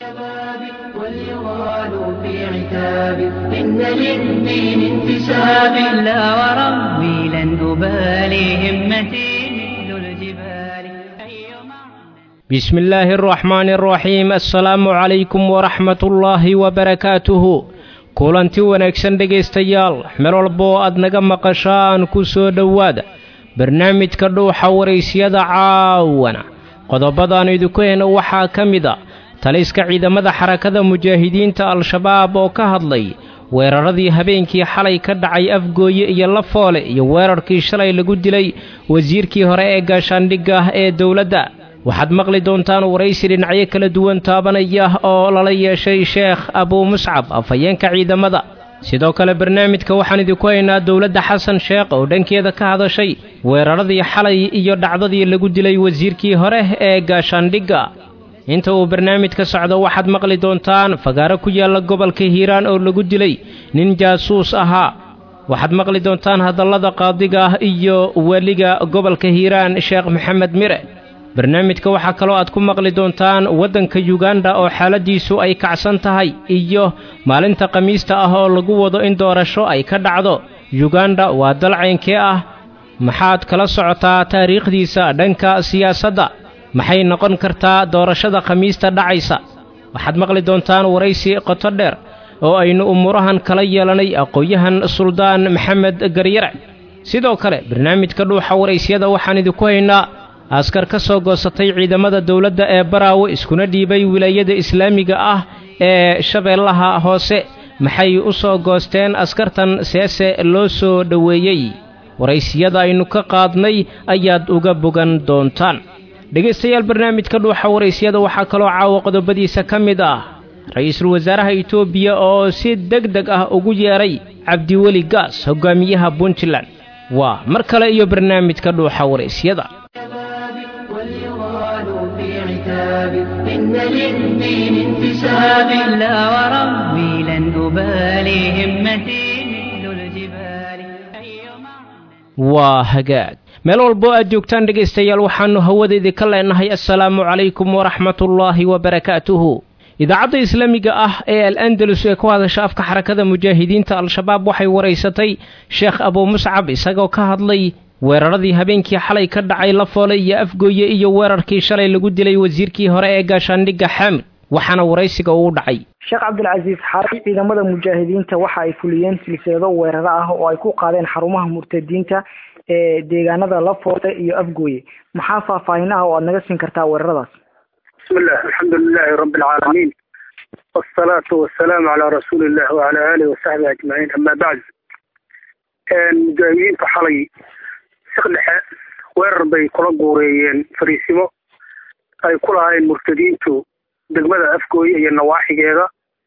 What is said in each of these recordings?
واليغال في عتاب إن للدين انتساب لا وربي لن أبالي همتي مثل الجبال أيما بسم الله الرحمن الرحيم السلام عليكم ورحمة الله وبركاته kulanti wanaagsan dhegaystayaal meel walba oo aad naga maqashaan ku soo dhowaada barnaamijka dhuuxa waraysyada caawana qodobadaannu idinku heyno waxaa ka mid a taliska ciidamada xarakada mujaahidiinta al-shabaab oo ka hadlay weeraradii habeenkii xalay ka dhacay afgooye iyo lafoole iyo weerarkii shalay lagu dilay wasiirkii hore ee gaashaandhigga ah ee dowladda waxaad maqli doontaan waraysi dhinacyo kala duwan taabanaya oo lala yeeshay sheekh abuu muscab afhayeenka ciidamada sidoo kale barnaamijka waxaan idinku haynaa dowladda xasan sheekh oo dhankeeda ka hadashay weeraradii xalay iyo dhacdadii lagu dilay wasiirkii hore ee gaashaandhigga inta uu barnaamijka socdo waxaad maqli doontaan fagaaro ku yaalla gobolka hiiraan oo lagu dilay nin jaasuus ahaa waxaad maqli doontaan hadallada qaadiga ah iyo weliga gobolka hiiraan sheekh maxamed mire barnaamijka waxaa kaloo aad ku maqli doontaan waddanka yuganda oo xaaladiisu ay kacsan tahay iyo maalinta khamiista ah oo lagu wado in doorasho ay ka dhacdo yuganda waa dal caynkee ah maxaad kala socotaa taariikhdiisa dhanka siyaasadda maxay noqon kartaa doorashada khamiista dhacaysa waxaad maqli doontaan waraysi qoto dheer oo aynu umuurahan kala yeelanay aqoon-yahan suldaan maxamed garyare sidoo kale barnaamijka dhuuxa waraysyada waxaan idinku haynaa askar ka soo goosatay ciidamada dowladda ee baraawe iskuna dhiibay wilaayada islaamiga ah ee shabeellaha hoose maxay u soo goosteen askartan seese loo soo dhoweeyey waraysiyada aynu ka qaadnay ayaad uga bogan doontaan dhegaystayaal barnaamijka dhuuxa waraysyada waxaa kaloo caawa qodobadiisa ka mid ah ra-iisul wasaaraha etoobiya oo si deg deg ah ugu yeedhay cabdiweli gaas hogaamiyaha puntland waa mar kale iyo barnaamijka dhuuxa waraysyada واليغال في عتاب إن للدين انتساب لا وربي لن أبالي همتي مثل الجبال أيما waa hagaag meel walboo aad joogtaan dhegaystayaal waxaannu hawadeedii ka leenahay assalaamu calaykum waraxmatullaahi wabarakaatuhu idaacadda islaamiga ah ee al andalus ee ku hadasha afka xarakada mujaahidiinta al-shabaab waxay waraysatay sheekh abuu muscab isagoo ka hadlay weeraradii habeenkii xalay ka dhacay lafoole iyo afgooye iyo weerarkii shalay lagu dilay wasiirkii hore ee gaashaandhigga xaamid waxaana waraysiga uu dhacay sheekh cabdilcasiis xaari ciidamada mujaahidiinta waxa ay fuliyeen silsilado weeraro ah oo ay ku qaadeen xarumaha murtadiinta ee deegaanada lafoole iyo afgooye maxaa faahfaahin ah oo aad naga siin kartaa weeraradaas بسم الله الحمد لله رب العالمين والصلاة والسلام على رسول الله وعلى آله وصحبه أجمعين أما بعد مجاهدين حalay saqdhexe weerar bay kula guureeyeen fariisimo ay ku lahaayeen murtadiintu degmada afgooye iyo nawaaxigeeda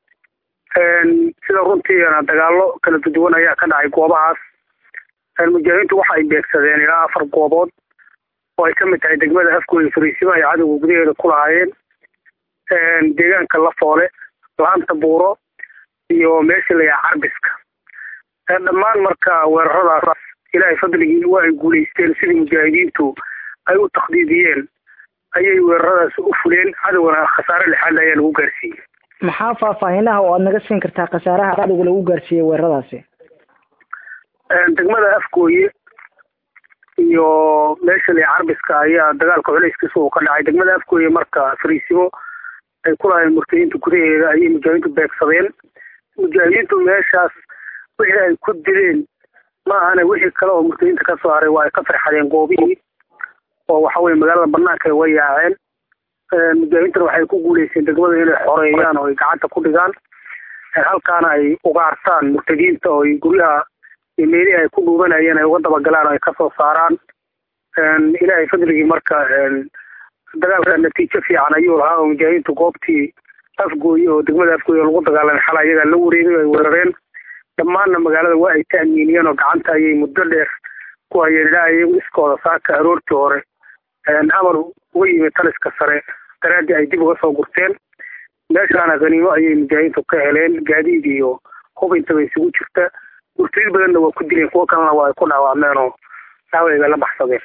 sida runtiina dagaalo kala duwan ayaa ka dhacay goobahaas mujaahidiintu waxa ay beegsadeen ilaa afar goobood oo ay ka mid tahay degmada afgooye fariisimo ay cadowga gudaheeda ku lahaayeen deegaanka lafoole laanta buuro iyo meesha layaa carbiska dhammaan marka weeraradaas ilaahay fadligii waa ay guulaysteen sidii mujaahidiintu ay u takdiidiyeen ayay weeraradaas u fuleen cadowgana khasaare lixaad ayaa lagu gaarsiiyey maxaa faahfaahinaha oo aad naga siin kartaa khasaaraha cadowga lagu gaarsiiyey weeraradaasi degmada afgooye iyo meesha lia carbiska ayaa dagaalka culayskiisa uu ka dhacay degmada afgooye marka fariisimo ay ku lahayn murtadiinta gudaheeda ayay mujaahidiintu beegsadeen mujaahidiintu meeshaas wixii ay ku dileen ma ahana wixii kale oo murtadiinta ka soo haray waa ay ka farxadeen goobihii oo waxa weye magaalada banaanka ay way yaaceen mujaahidiintana waxay ku guuleyseen degmada inay xoreeyaan oo ay gacanta ku dhigaan halkaana ay ugaartaan murtadiinta oo ay guryaha iyo meelihii ay ku dhuubanayeen ay uga dabagalaan oo ay kasoo saaraan ilaahay fadligii marka dagaalka natiijo fiican ayuu lahaa oo mujaahidiintu goobtii afgooye oo degmada afgooye lagu dagaalamay xal ayagaa la wareegay ay weerareen dhammaanna magaalada waa ay ta'miiniyeen oo gacanta ayay muddo dheer ku hayeen ilaa iyagu iskooda saaka aroortii hore amar uga yimid taliska sare daraaddii ay dib uga soo gurteen meeshaana khaniimo ayay mujaahidiintu ka heleen gaadiid iyo hub intaba isugu jirta murtadiin badanna waa ku dileen kuwo kalena waa ay ku dhaawacmeen oo dhaawayga la baxsadeen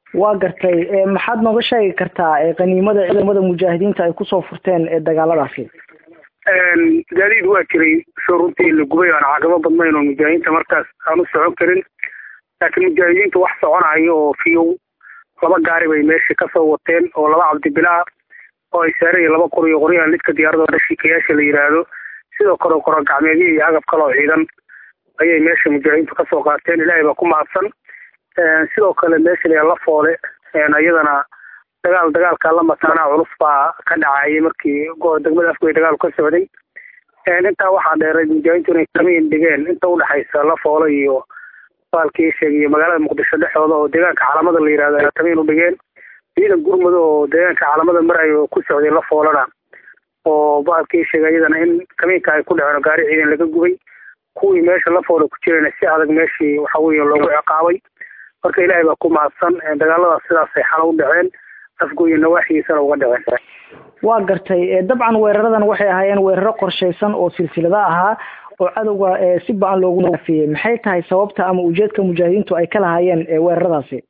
waa gartay maxaad nooga sheegi kartaa qaniimada ciidamada mujaahidiinta ay kusoo furteen ee dagaaladaasi gaadiid waa jiray soo runtii la gubay aan caqabo badnayn oo mujaahidiinta markaas aan u socon karin laakiin mujaahidiinta wax soconayo oo fiyow laba gaari bay meesha kasoo wateen oo laba cabdibilaa oo ay saaraya laba qor iyo qoryahan lidka diyaarada dhashikayaasha la yidhaahdo sidoo kale koro gacmeedyo iyo agab kale oo ciidan ayay meesha mujaahidiintu kasoo qaateen ilaahay baa ku mahadsan sidoo kale meesha la la foole iyadana dagaal dagaalka la mataanaa culus baa ka dhacayay markii degmada afgoy dagaalu ka socday intaa waxaa dheeray mujaahidiintu inay kamiin dhigeen inta udhexaysa la foole iyo baalkii sheegay magaalada muqdisho dhexooda oo deegaanka calamada la yihahdo ay kamiin u dhigeen ciidan gurmud oo deegaanka calamada marayo ku socday la foolana oo baalkii sheegay iyadana in kamiinka ay ku dhaceen gaari ciidan laga gubay kuwii meesha la foole ku jirayna si adag meeshii waxa weeye loogu ciqaabay marka ilaahay baa ku mahadsan dagaaladaas sidaasay xalo u dhaceen afgoye nawaaxigiisana uga dhaceen waa gartay dabcan weeraradan waxay ahaayeen weeraro qorshaysan oo silsilada ahaa oo cadowga si ba-an loogu naafiyey maxay tahay sababta ama ujeedka mujaahidiintu ay ka lahaayeen weeraradaasi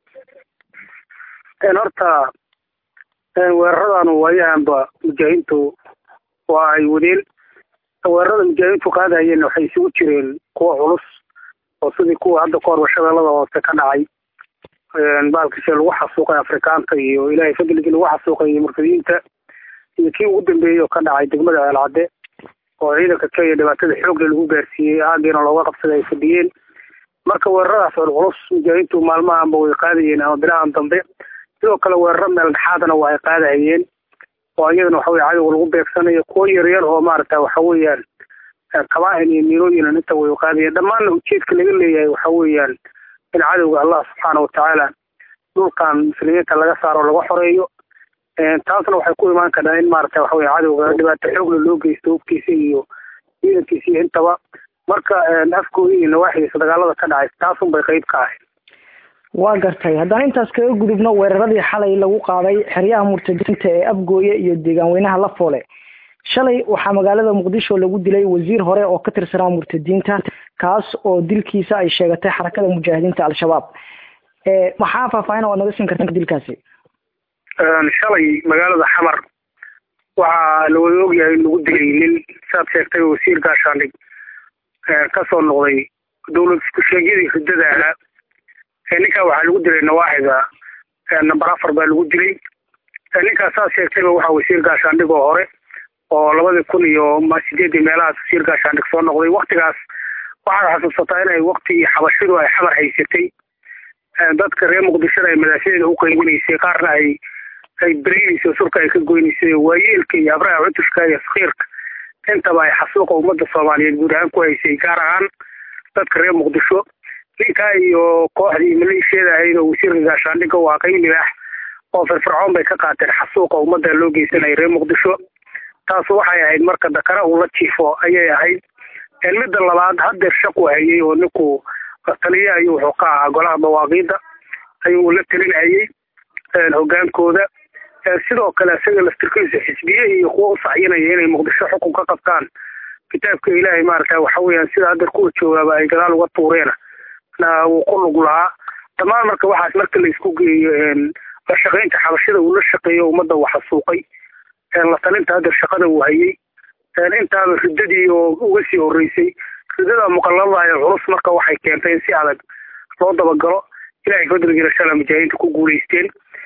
horta weeraradan waayahanba mujaahidiintu waa ay wadeen weerarada mujaahidiintu qaadayeen waxay isugu jireen kuwa culus oo sidii kuwa hadda kahor shabeellada hoose ka dhacay baalkishe lagu xasuuqay afrikaanta iyo ilaahay fadligii lagu xasuuqay murtadiinta iyo kii ugu dambeeyey oo ka dhacay degmada ceelcadde oo ciidanka kenya dhibaatada xoogle lagu gaarsiiyey aagiina looga qabsaday ay fadhiyeen marka weeraradaas oo culus mujaahidiintu maalmahanba way qaadayeen ama bilahan dambe sidoo kale weeraro meel dhexaadana waa ay qaadahayeen oo iyadana waxa weye cadowga lagu beegsanayo kuwo yaryar oo maaragta waxa weeyaan kabaahin iyo miilooyinan inta way qaadayeen dhammaanna ujeedka laga leeyahay waxa weeyaan in cadowga allah subxaana watacaala dhulkan muslimiinta laga saaro laga xoreeyo taasna waxay ku imaan kartaa in maaragta waxa weye cadowga dhibaato xoogle loo geysto hubkiisa iyo ciidankiisa iyo intaba marka afkooda iyo nawaaxigiisa dagaalada ka dhacay taasun bay qeyb ka ahayd waa gartay haddaan intaas kaga gudubno weeraradii xalay lagu qaaday xeryaha murtadiinta ee afgooye iyo deegaan weynaha la foole shalay waxaa magaalada muqdisho lagu dilay wasiir hore oo ka tirsanaa murtadiinta kaas oo dilkiisa ay sheegatay xarakada mujaahidiinta al-shabaab maxaa faahfaahin oo ad naga siin karta dilkaasi shalay magaalada xamar waxaa lawada ogyahay in lagu dilay nin saad sheegtay wasiir gaashaandhig kasoo noqday dowlad isku sheegyadii riddada ahaa ninkaa waxaa lagu dilay nawaaxiga number afar baa lagu dilay ninkaas saad sheegtayba waxaa wasiir gaashaandhig oo hore oo labadii kun iyo sideedii meelahaas wasiir gaashaandhig soo noqday waktigaas waxaad xasuusataa inay waktigii xabashidu ay xamar haysatay dadka reer muqdishona ay madaafiicda u qaybinaysay qaarna ay ay berinaysay surka ay ka goynaysay waayeelka iyo abraha cutushka iyo sakiirka intaba ay xasuuqa ummadda soomaaliyeed guud ahaan ku haysay gaar ahaan dadka reer muqdisho ninkaa iyo kooxdii maleeshiyada ahayd oo wasiirka gaashaandhigga waa qayb libaax oo firfircoon bay ka qaateen xasuuqa ummadda loo geysanaya reer muqdisho taas waxay ahayd marka dakara uu la jiifo ayay ahayd midda labaad hadeer shaqu hayay oo ninku taliya ayuu wuxuu ka ahaa golaha dawaaqiida ayuu la telinayay hogaankooda sidoo kale isaga laftirkiisa xisbiye iyo kuwa u sacyinaya inay muqdisho xukun ka qabtaan kitaabka ilaahay maarata waxa weeyaan sida hadeer kuwa joogaaba ay gadaal uga tuureena wuu ku lug lahaa dhammaan marka waxaas marka la isku geeyo la shaqaynta xabashida uu la shaqeeyo ummadda uu xasuuqay la talinta hadeer shaqada uu hayay intaaba riddadii oo uga sii horeysay riddada muqalada ee culus marka waxay keentay in si adag loo dabagalo ilahay fadligiina shala mujaahidiinta ku guulaysteen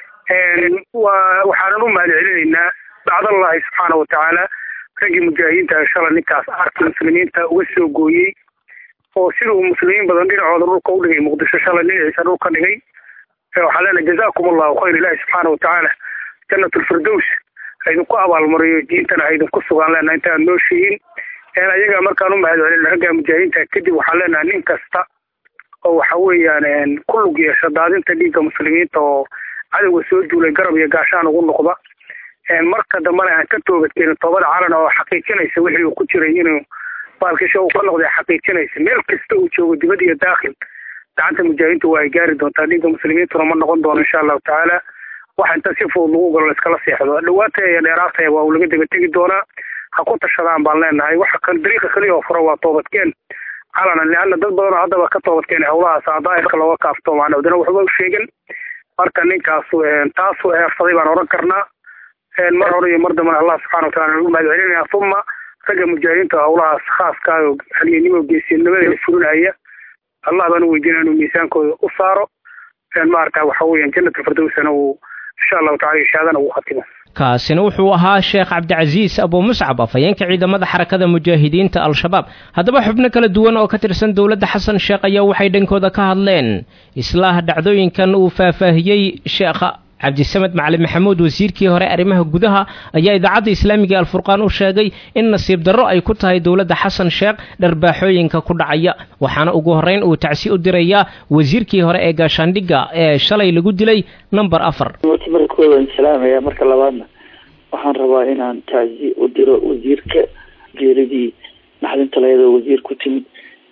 waxaanan u mahad celinaynaa bacdallahi subxaana watacaala raggii mujaahidiinta shala ninkaas arki muslimiinta uga soo gooyey oo siduu muslimiin badan dhinacooda dhulka u dhigay muqdisho shalay dhinaciisa dhulka dhigay waxaa leenahay jazakum allahu khayr ilahi subxaana watacaala janat lfirdows haydinku abaalmariyo diintana haydinku sugaan leenahay inta aad nooshihiin ayaga markaan u mahad celina ragga mujaahidiinta kadib waxaan leenahay nin kasta oo waxa weeyaan ku lug yeesha daadinta dhiigga muslimiinta oo cadowga soo duulay garab iyo gaashaan ugu noqda marka dambena aan ka toobadkeenin toobada calan oo xaqiijinaysa wixii uu ku jiray inuu baalkisha uu ka noqday xaqiijinaysa meel kasta uu joogo dibad iyo daakhil gacanta mujaahidiinta waa ay gaari doontaa dhiigga muslimiintuna ma noqon doono insha allahu tacaala waxa inta si fudud lagu galo laiskala seexdo dhawaataya iyo dheeraataya waa uu laga daba tegi doonaa ha ku tashadaan baan leenahay waxa kan dariiqa keliya oo fura waa toobadkeen calanan leanna dad badanoo haddaba ka toobadkeen howlahaas daahirka looga kaafto macna wadana waxba u sheegan marka ninkaas taasuu eersaday baan odhan karnaa mar hore iyo mar dambana allah subxana watacala nagu mahad celinaya uma ragga mujaahidiinta howlahaas khaaska oo halyeennimo geesinimada fulinaya allah baan u weydiinaya inuu miisaankooda u saaro maarata waxa weeyaan jannat alfirdowsana uu insha allahu tacala shahaadana uu khatimo kaasina wuxuu ahaa sheekh cabdicasiis abu muscab afhayeenka ciidamada xarakada mujaahidiinta al-shabaab haddaba xubno kala duwan oo ka tirsan dowladda xasan sheekh ayaa waxay dhankooda ka hadleen islaaha dhacdooyinkan uu faahfaahiyey sheekha cabdisamed macali maxamuud wasiirkii hore arrimaha gudaha ayaa idaacadda islaamiga alfurqaan u sheegay in nasiib darro ay ku tahay dowladda xasan sheekh dharbaaxooyinka ku dhacaya waxaana ugu horrayn uu tacsi u dirayaa wasiirkii hore ee gaashaandhigga ee shalay lagu dilay number afar marka kooda waan salaamaya marka labaadna waxaan rabaa inaan tacsi u diro wasiirka geeridii naxdinta layadoo wasiir ku timid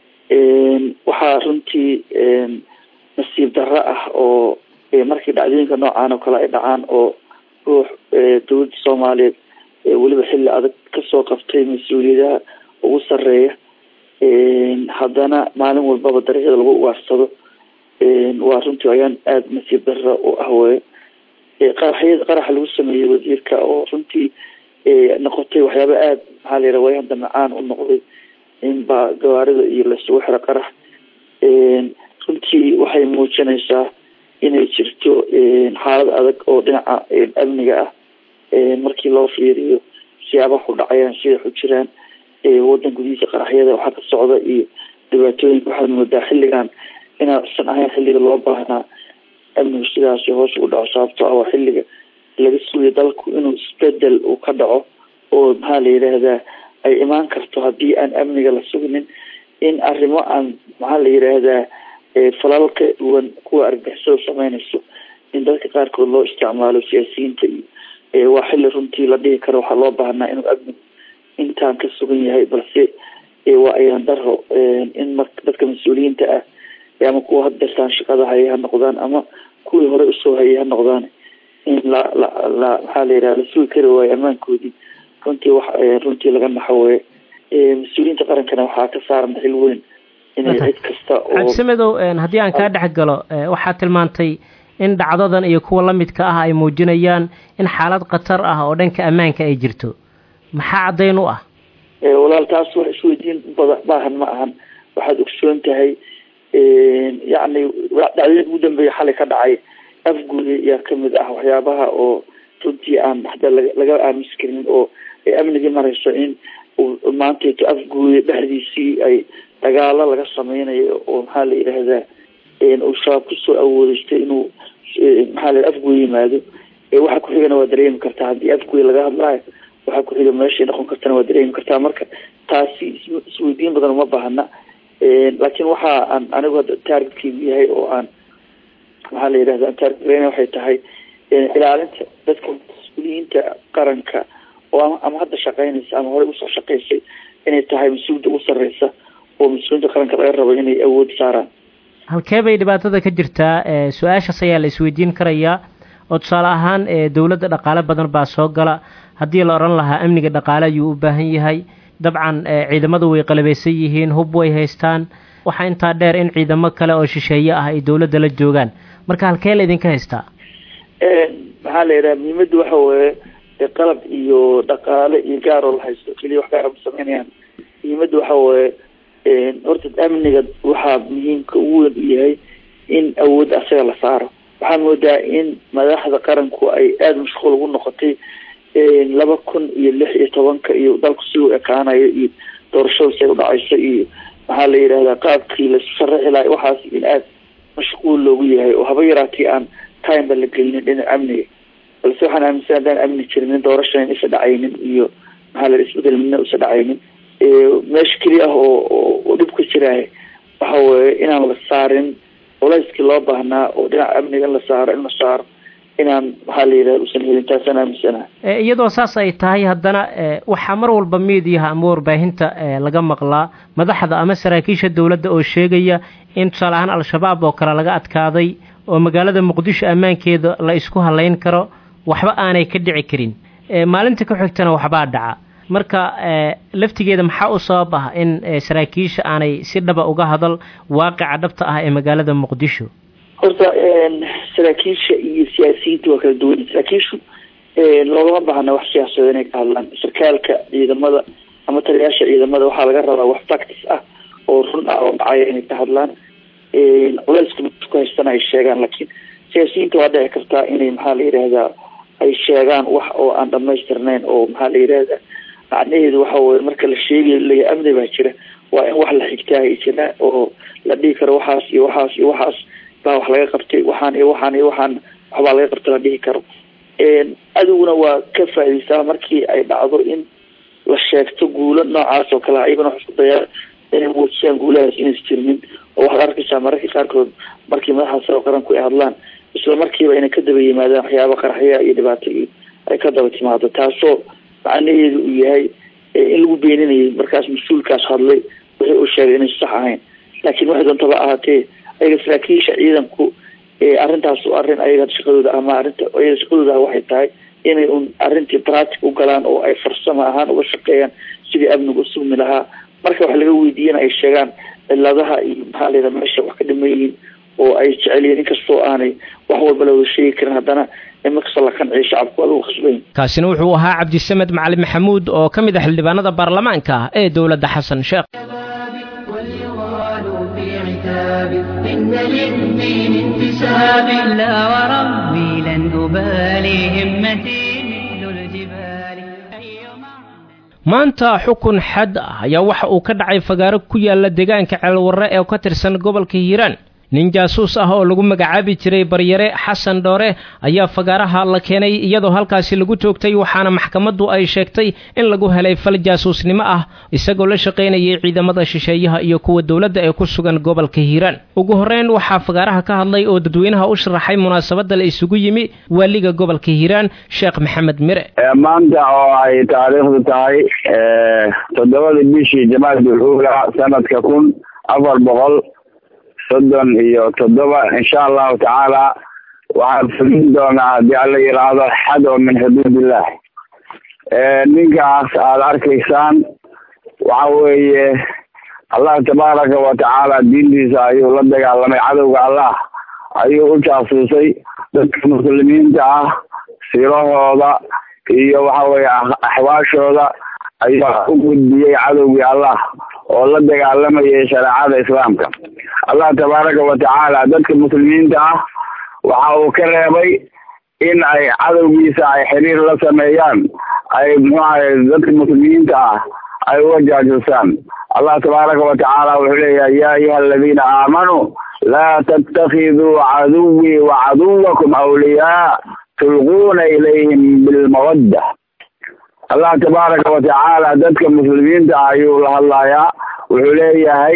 waxaa runtii nasiib darro ah oo markii dhacdooyinka noocaan oo kale ay dhacaan oo ruux dowladda soomaaliyeed weliba xilli adag kasoo qabtay mas-uuliyadaha ugu sareeya haddana maalin walbaba dariiqyada lagu ugaarsado waa runtii ayaan aada nasiib darro u ah wey qaraxyada qaraxa lagu sameeyey wasiirka oo runtii noqotay waxyaaba aada maxaa la yidhaha waayaan damacaan u noqday inba gawaarida iyo laisugu xiro qarax runtii waxay muujinaysaa inay jirto xaalad adag oo dhinaca amniga ah markii loo fiiriyo siyaabaha ku dhacayaan siday ku jiraan wadan gudihiisa qaraxyada waxaa ka socda iyo dhibaatooyinka waxaad moodaa xilligan inaasan ahayn xilliga loo baahnaa amnigu sidaasi hoos ugu dhaco sababto ah waa xilliga laga sugayo dalku inuu isbedel uu ka dhaco oo maxaa la yidhaahdaa ay imaan karto haddii aan amniga la sugnin in arrimo aan maxaa la yidhaahdaa falal ka duwan kuwa argagixisada sameynayso in dadka qaarkood loo isticmaalo siyaasiyiinta iyo waa xilli runtii la dhihi karo waxaa loo baahnaa inuu amnigu intaan ka sugan yahay balse waa ayaan daro in mar dadka mas-uuliyiinta ah ama kuwa haddeertaan shaqada hayay ha noqdaan ama kuwii hore usoo hayay ha noqdaan in la la la maxaa la yidhaha la sugi kari waayo ammaankoodii runtii wax runtii laga naxaweye mas-uuliyiinta qarankana waxaa ka saaran xil weyn inay cid kasta oo cabdisamedow haddii aan kaa dhex galo waxaad tilmaantay in dhacdadan iyo kuwa la midka ah ay muujinayaan in xaalad khatar ah oo dhanka ammaanka ay jirto maxaa caddayn u ah walaal taas wax isweydiin bada baahan ma ahan waxaad ogsoon tahay yacni dhacdooyinka ugu dambeeya xalay ka dhacay afguuda yaa kamid ah waxyaabaha oo runtii aan hada laga aamusi karin oo amnigii marayso in maantayto afguuda dhexdiisii ay dagaalo laga sameynayo oo maxaa la yidhaahdaa uu shabaab kusoo awoodeystay inuu maxaa la afguuda yimaado waxa ku-xigana waa dareemi kartaa haddii afguuda laga hadlaayo waxaa ku-xiga meeshay noqon kartana waa dareemi kartaa marka taasi isweydiin badan uma baahna laakiin waxa aan anigu hadda taargetkeygu yahay oo aan maxaa la yidhahda aan taargetgareyna waxay tahay ilaalinta dadka mas-uuliyiinta qaranka oo ama hadda shaqeynaysa ama horey usoo shaqeysay inay tahay mas-uuliyadda ugu sarreysa oo mas-uuliyiinta qaranka laga rabo inay awood saaraan halkee bay dhibaatada ka jirtaa su-aashaas ayaa la isweydiin karayaa oo tusaale ahaan dowladda dhaqaale badan baa soo gala haddii la odhan lahaa amniga dhaqaale ayuu u baahan yahay dabcan ciidamadu way qalabeysan yihiin hub way haystaan waxaa intaa dheer in ciidamo kale oo shisheeye ah ay dowladda la joogaan marka halkee la idinka haystaa maxaa la yidhaha muhiimadda waxa weeye qalab iyo dhaqaale iyo gaaroo la haysto keliya wax gaara ma sameynayaan muhiimadda waxa weeye horta amniga waxaa muhiimka ugu weyn u yahay in awoodda asaga la saaro waxaa moodaa in madaxda qaranku ay aada mashquul ugu noqotay laba kun iyo lix iyo tobanka iyo dalku si u ekaanayo iyo doorashada say udhacayso iyo maxaa la yidhahdaa qaabkii lasu sharaxi lahay waxaas in aada mashquul loogu yahay oo haba yaraatee aan time ba la gelinin dhinaca amniga balse waxaan aaminsan haddaan amni jirinin doorashan isa dhacaynin iyo maxaa la isbedel midna isa dhacaynin meesha keliya ah oo oo dhib ka jiraaye waxa weeye inaan la saarin culayskii loo baahnaa oo dhinaca amniga in la saaro in la saaro inaan maxaa la yidhaha usan helin taasaan aaminsanaha iyadoo saas ay tahay haddana waxaa mar walba miidiyaha ama warbaahinta laga maqlaa madaxda ama saraakiisha dowladda oo sheegaya in tusaale ahaan al-shabaab oo kale laga adkaaday oo magaalada muqdisho ammaankeeda la isku halayn karo waxba aanay ka dhici karin maalinta ku xigtana waxbaa dhaca marka laftigeeda maxaa u sabab ah in saraakiisha aanay si dhaba uga hadal waaqica dhabta ah ee magaalada muqdisho horta saraakiisha iyo siyaasiyiinta waa kala duwan saraakiishu loogama baahna wax siyaasada inay ka hadlaan sarkaalka ciidamada ama taliyaasha ciidamada waxaa laga rabaa wax practice ah oo run ah oo dhacaya inay ka hadlaan culeyska ku haystana ay sheegaan laakiin siyaasiyiinta waa dhici kartaa inay maxaa la yidhahdaa ay sheegaan wax oo aan dhamaystirnayn oo maxaa la yidhahdaa macnaheedu waxa weye marka la sheegayo laya amni baa jira waa in wax la xigtaa ay jiraan oo la dhihi karo waxaas iyo waxaas iyo waxaas baa wax laga qabtay waxaan iyo waxaan iyo waxaan waxbaa laga qabtay la dhihi karo adiguna waa ka faa'idaystaa markii ay dhacdo in la sheegto guulo noocaas oo kale iyagana wax isku dayaan inay muujiyaan guulahaas inaysa jirnin oo waxaad arkaysaa mararka qaarkood markii madaxda sare qaranku ay hadlaan isla markiiba inay ka daba yimaadaan waxyaaba qaraxya iyo dhibaato iyo ay ka daba timaado taasoo macnaheedu uu yahay in lagu beeninayay markaas mas-uulkaas hadlay wixii uu sheegay inaysa sax ahayn laakiin waxay doontaba ahaatee ayaga saraakiisha ciidanku arrintaas arrin ayaga shaqadooda ama arrinta ayaga shaqadooda waxay tahay inay un arrintii pratic u galaan oo ay farsamo ahaan uga shaqeeyaan sidii amnigu u sugmi lahaa marka wax laga weydiiyana ay sheegaan ciladaha iyo maxaa layidhaha meesha wax ka dhiman yihiin oo ay jecel yihiin inkastoo aanay wax walba la wada sheegi karin haddana imakasta la qanciyo shacabku waa lagu khasbayn kaasina wuxuu ahaa cabdisamed macalin maxamuud oo ka mid ah xildhibaanada baarlamaanka ee dowladda xasan sheekh واليغال في عتاب إن للدين انتساب لا وربي لن أبالي همتي مثل الجبال أيما maanta xukun xad ah ayaa waxa uu ka dhacay fagaaro ku yaala deegaanka ceelwarre ee ka tirsan gobolka hiiraan nin jaasuus ah oo lagu magacaabi jiray baryare xasan dhoore ayaa fagaaraha la keenay iyadoo halkaasi lagu toogtay waxaana maxkamaddu ay sheegtay in lagu helay fal jaasuusnimo ah isagoo la shaqaynayay ciidamada shisheeyaha iyo kuwa dowladda ee ku sugan gobolka hiiraan ugu horreyn waxaa fagaaraha ka hadlay oo dadweynaha u sharaxay munaasabadda la isugu yimi waaliga gobolka hiiraan sheekh maxamed mire maanta oo ay taariikhdu tahay toddobadii bishii jamaadul uula sanadka kun afar boqol soddon iyo toddoba insha allahu tacaala waxaan fulin doonaa haddii alla yiraahdo xad oo min xuduudillah ninkaas aada arkaysaan waxa weeye allah tabaaraka wa tacaala diintiisa ayuu la dagaalamay cadowga allah ayuu u jaasuusay dadka muslimiinta ah sirahooda iyo waxa weeye axwaashooda ayaa u gudbiyey cadowgii allah oo la dagaalamayay shareecada islaamka allah tabaaraka wa tacaala dadka muslimiinta ah waxa uu ka reebay in ay cadowgiisa ay xiriir la sameeyaan ay muxuahay dadka muslimiinta ah ay uga jaajusaan allah tabaaraka wa tacaala wuxuu leeyahay ya ayuha aladiina aamanuu laa tattakiduu caduwii wa caduwakum awliyaa tulquuna ilayhim bilmawadda allah tabaaraka wa tacaala dadka muslimiinta ah ayuu la hadlayaa wuxuu leeyahay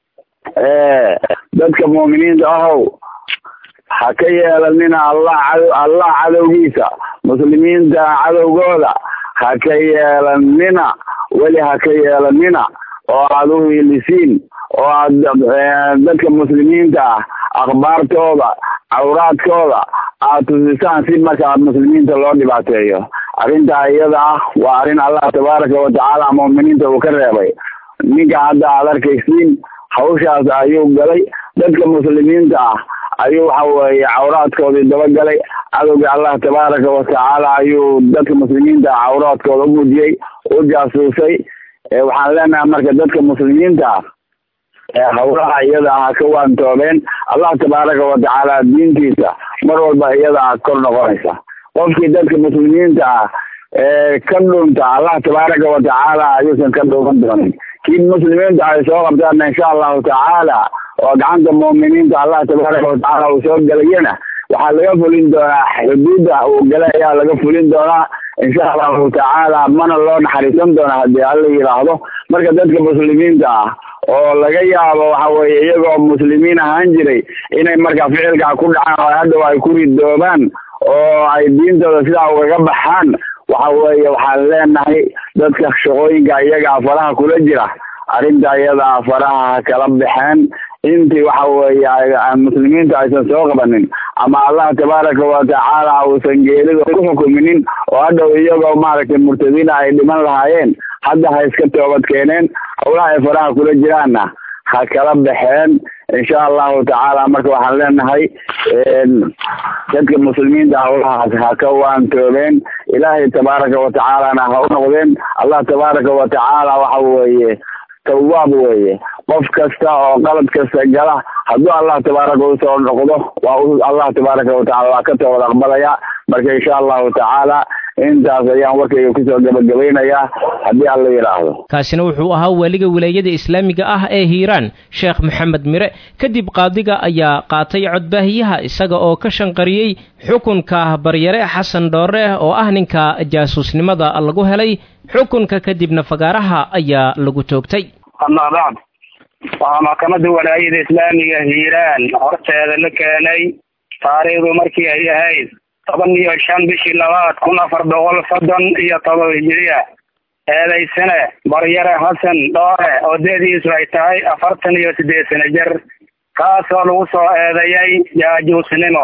dadka mu'miniinta ahow ha ka yeelanina allah cado allah cadowgiisa muslimiinta cadowgooda ha ka yeelanina weli ha ka yeelanina oo aada u hiilisiin oo aad dadka muslimiinta ah akhbaartooda cawraadkooda aad tusisaan si markaa muslimiinta loo dhibaateeyo arrintaa iyada ah waa arrin allah tabaaraka wa tacaala mu'miniinta uu ka reebay ninka hadda aad arkaysiin hawshaas ayuu galay dadka muslimiinta ah ayuu waxa weeye cawraadkoodii dabagalay cadowgii allah tabaaraka wa tacaala ayuu dadka muslimiinta ah cawraadkooda u gudiyey u jaasuusay waxaan leenahay marka dadka muslimiinta ah hawlaha iyada ah ka waantoobeen allah tabaaraka wa tacaala diintiisa mar walba iyada ah kor noqonaysa qofkii dadka muslimiinta ah ka dhunta allah tabaaraka wa tacaala ayuusan ka dhuuman doonin kii muslimiinta ay soo qabtaanna insha allahu tacaala oo gacanta mu'miniinta allah tabaaraka wa tacaala uu soo gelayana waxaa laga fulin doonaa xuduudda uu galay ayaa laga fulin doonaa insha allahu tacaala mana loo naxariisan doona haddii alla yidhaahdo marka dadka muslimiinta ah oo laga yaabo waxa weeye iyagoo muslimiin ahaan jiray inay marka ficilkaa ku dhacaan oo hadhow ay ku ridoobaan oo ay diintooda sidaa ugaga baxaan waxa weeye waxaan leenahay dadka shaqooyinka iyagaa faraha kula jira arrinta iyadaa faraha ha kala baxeen intii waxa weeye muslimiinta aysan soo qabanin ama allah tabaaraka wa tacaala uusan geerida ku xukuminin oo hadhow iyagoo maaragtay murtadiina ay dhiman lahaayeen hadda ha iska toobad keeneen howlaha ay faraha kula jiraanna ha kala baxeen insha allahu tacaala marka waxaan leenahay dadka muslimiinta hawlahaas ha ka waantoobeen ilaahay tabaaraka watacaalana ha u noqdeen allah tabaaraka watacaala waxa weeye tawaab weeye qof kasta oo qalad kasta gala hadduu allah tabaaraka usoo noqdo waa allah tabaaraka watacala waa ka toobad aqbalaya marka insha allahu tacaala intaas ayaan warkayga kusoo gabagabaynayaa haddii alla yidhaahdo kaasina wuxuu ahaa waaliga wilaayada islaamiga ah ee hiiraan sheekh maxamed mire kadib qaadiga ayaa qaatay codbaahiyaha isaga oo ka shanqariyey xukunka baryare xasan dhoore oo ah ninka jaasuusnimada lagu helay xukunka kadibna fagaaraha ayaa lagu toogtay amaa bacd waxaa maxkamadda walaayada islaamiga hiiraan horteeda la keenay taariikhdu markii ay ahayd toban iyo shan bishii labaad kun afar boqol soddon iyo toban hijiriya eedaysane baryare xasan dhoore oo deediisu ay tahay afartan iyo siddeed sano jir kaasoo lagu soo eedeeyay jaajuusnimo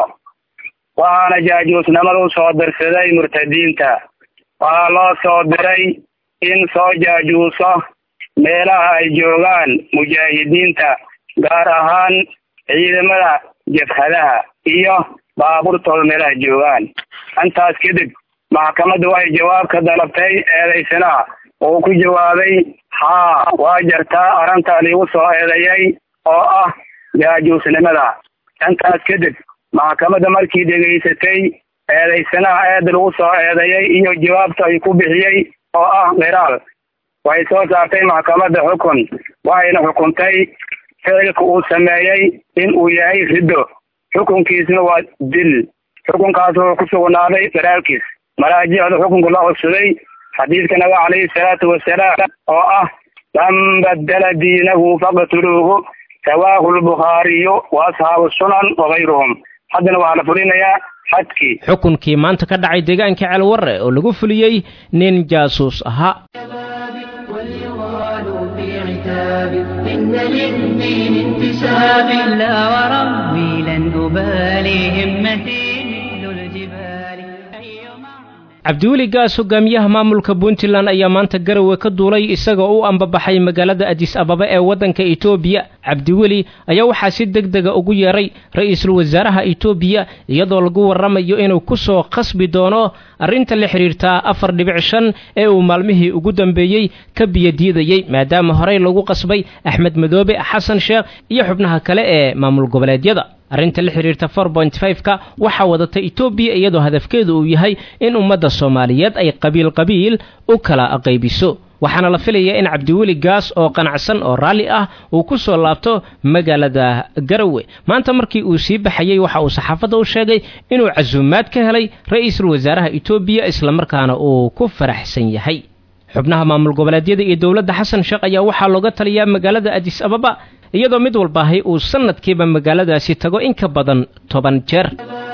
waxaana jaajuusnimada u soo dirsaday murtadiinta waxaa loo soo diray in soo jaajuuso meelaha ay joogaan mujaahidiinta gaar ahaan ciidamada jabhadaha iyo baabuurtooda meelaha joogaan intaas kadib maxkamaddu waxay jawaab ka dalabtay eedaysanaha uu ku jawaabay haa waa jartaa arrinta liigu soo eedeeyay oo ah jaajuusnimada intaas kadib maxkamadda markii dhegaysatay eedaysanaha eeda lagu soo eedeeyay iyo jawaabta ay ku bixiyey oo ah qiraal waxay soo saartay maxkamadda xukun waxayna xukuntay ficilka uu sameeyey in uu yahay riddo xukunkiisna waa dil xukunkaas wuxuu ku sugnaaday daraalkiis maraajicda xukunka la codsaday xadiidka nabiga calayhi salaatu wasalaam oo ah man badala diinahu faqtuluuhu rawaahu lbukhaariyu wa ashaabu sunan wakayruhum haddana waxaa la fulinayaa xadkii xukunkii maanta ka dhacay deegaanka ceelwarre oo lagu fuliyey nin jaasuus ahaa إن للدين انتساب لا وربي لن أبالي همتي مثل الجبال cabdiweli gaas hogaamiyaha maamulka puntland ayaa maanta garowe ka duulay isagoo u ambabaxay magaalada adis ababa ee waddanka etoobiya cabdiweli ayaa waxaa si deg dega ugu yeeray ra-iisul wasaaraha etoobiya iyadoo lagu warramayo inuu ku soo khasbi doono arrinta la xidhiirtaa afar dhibic shan ee uu maalmihii ugu dambeeyey ka biyadiidayey maadaama horey lagu qasbay axmed madoobe xasan sheekh iyo xubnaha kale ee maamul goboleedyada arrinta la xidhiirta for point five-ka waxaa wadata etoobiya iyadoo hadafkeedu uu yahay in ummadda soomaaliyeed ay qabiil qabiil u kala qaybiso waxaana la filayaa in cabdiweli gaas oo qanacsan oo raalli ah uu ku soo laabto magaalada garowe maanta markii uu sii baxayey waxa uu saxaafadda u sheegay inuu casuumaad ka helay ra-iisul wasaaraha etoobiya islamarkaana uu ku faraxsan yahay xubnaha maamul goboleedyada iyo dowladda xasan sheekh ayaa waxaa looga taliyaa magaalada adis ababa iyadoo mid walbaahay uu sanadkiiba magaaladaasi tago in ka badan toban jeer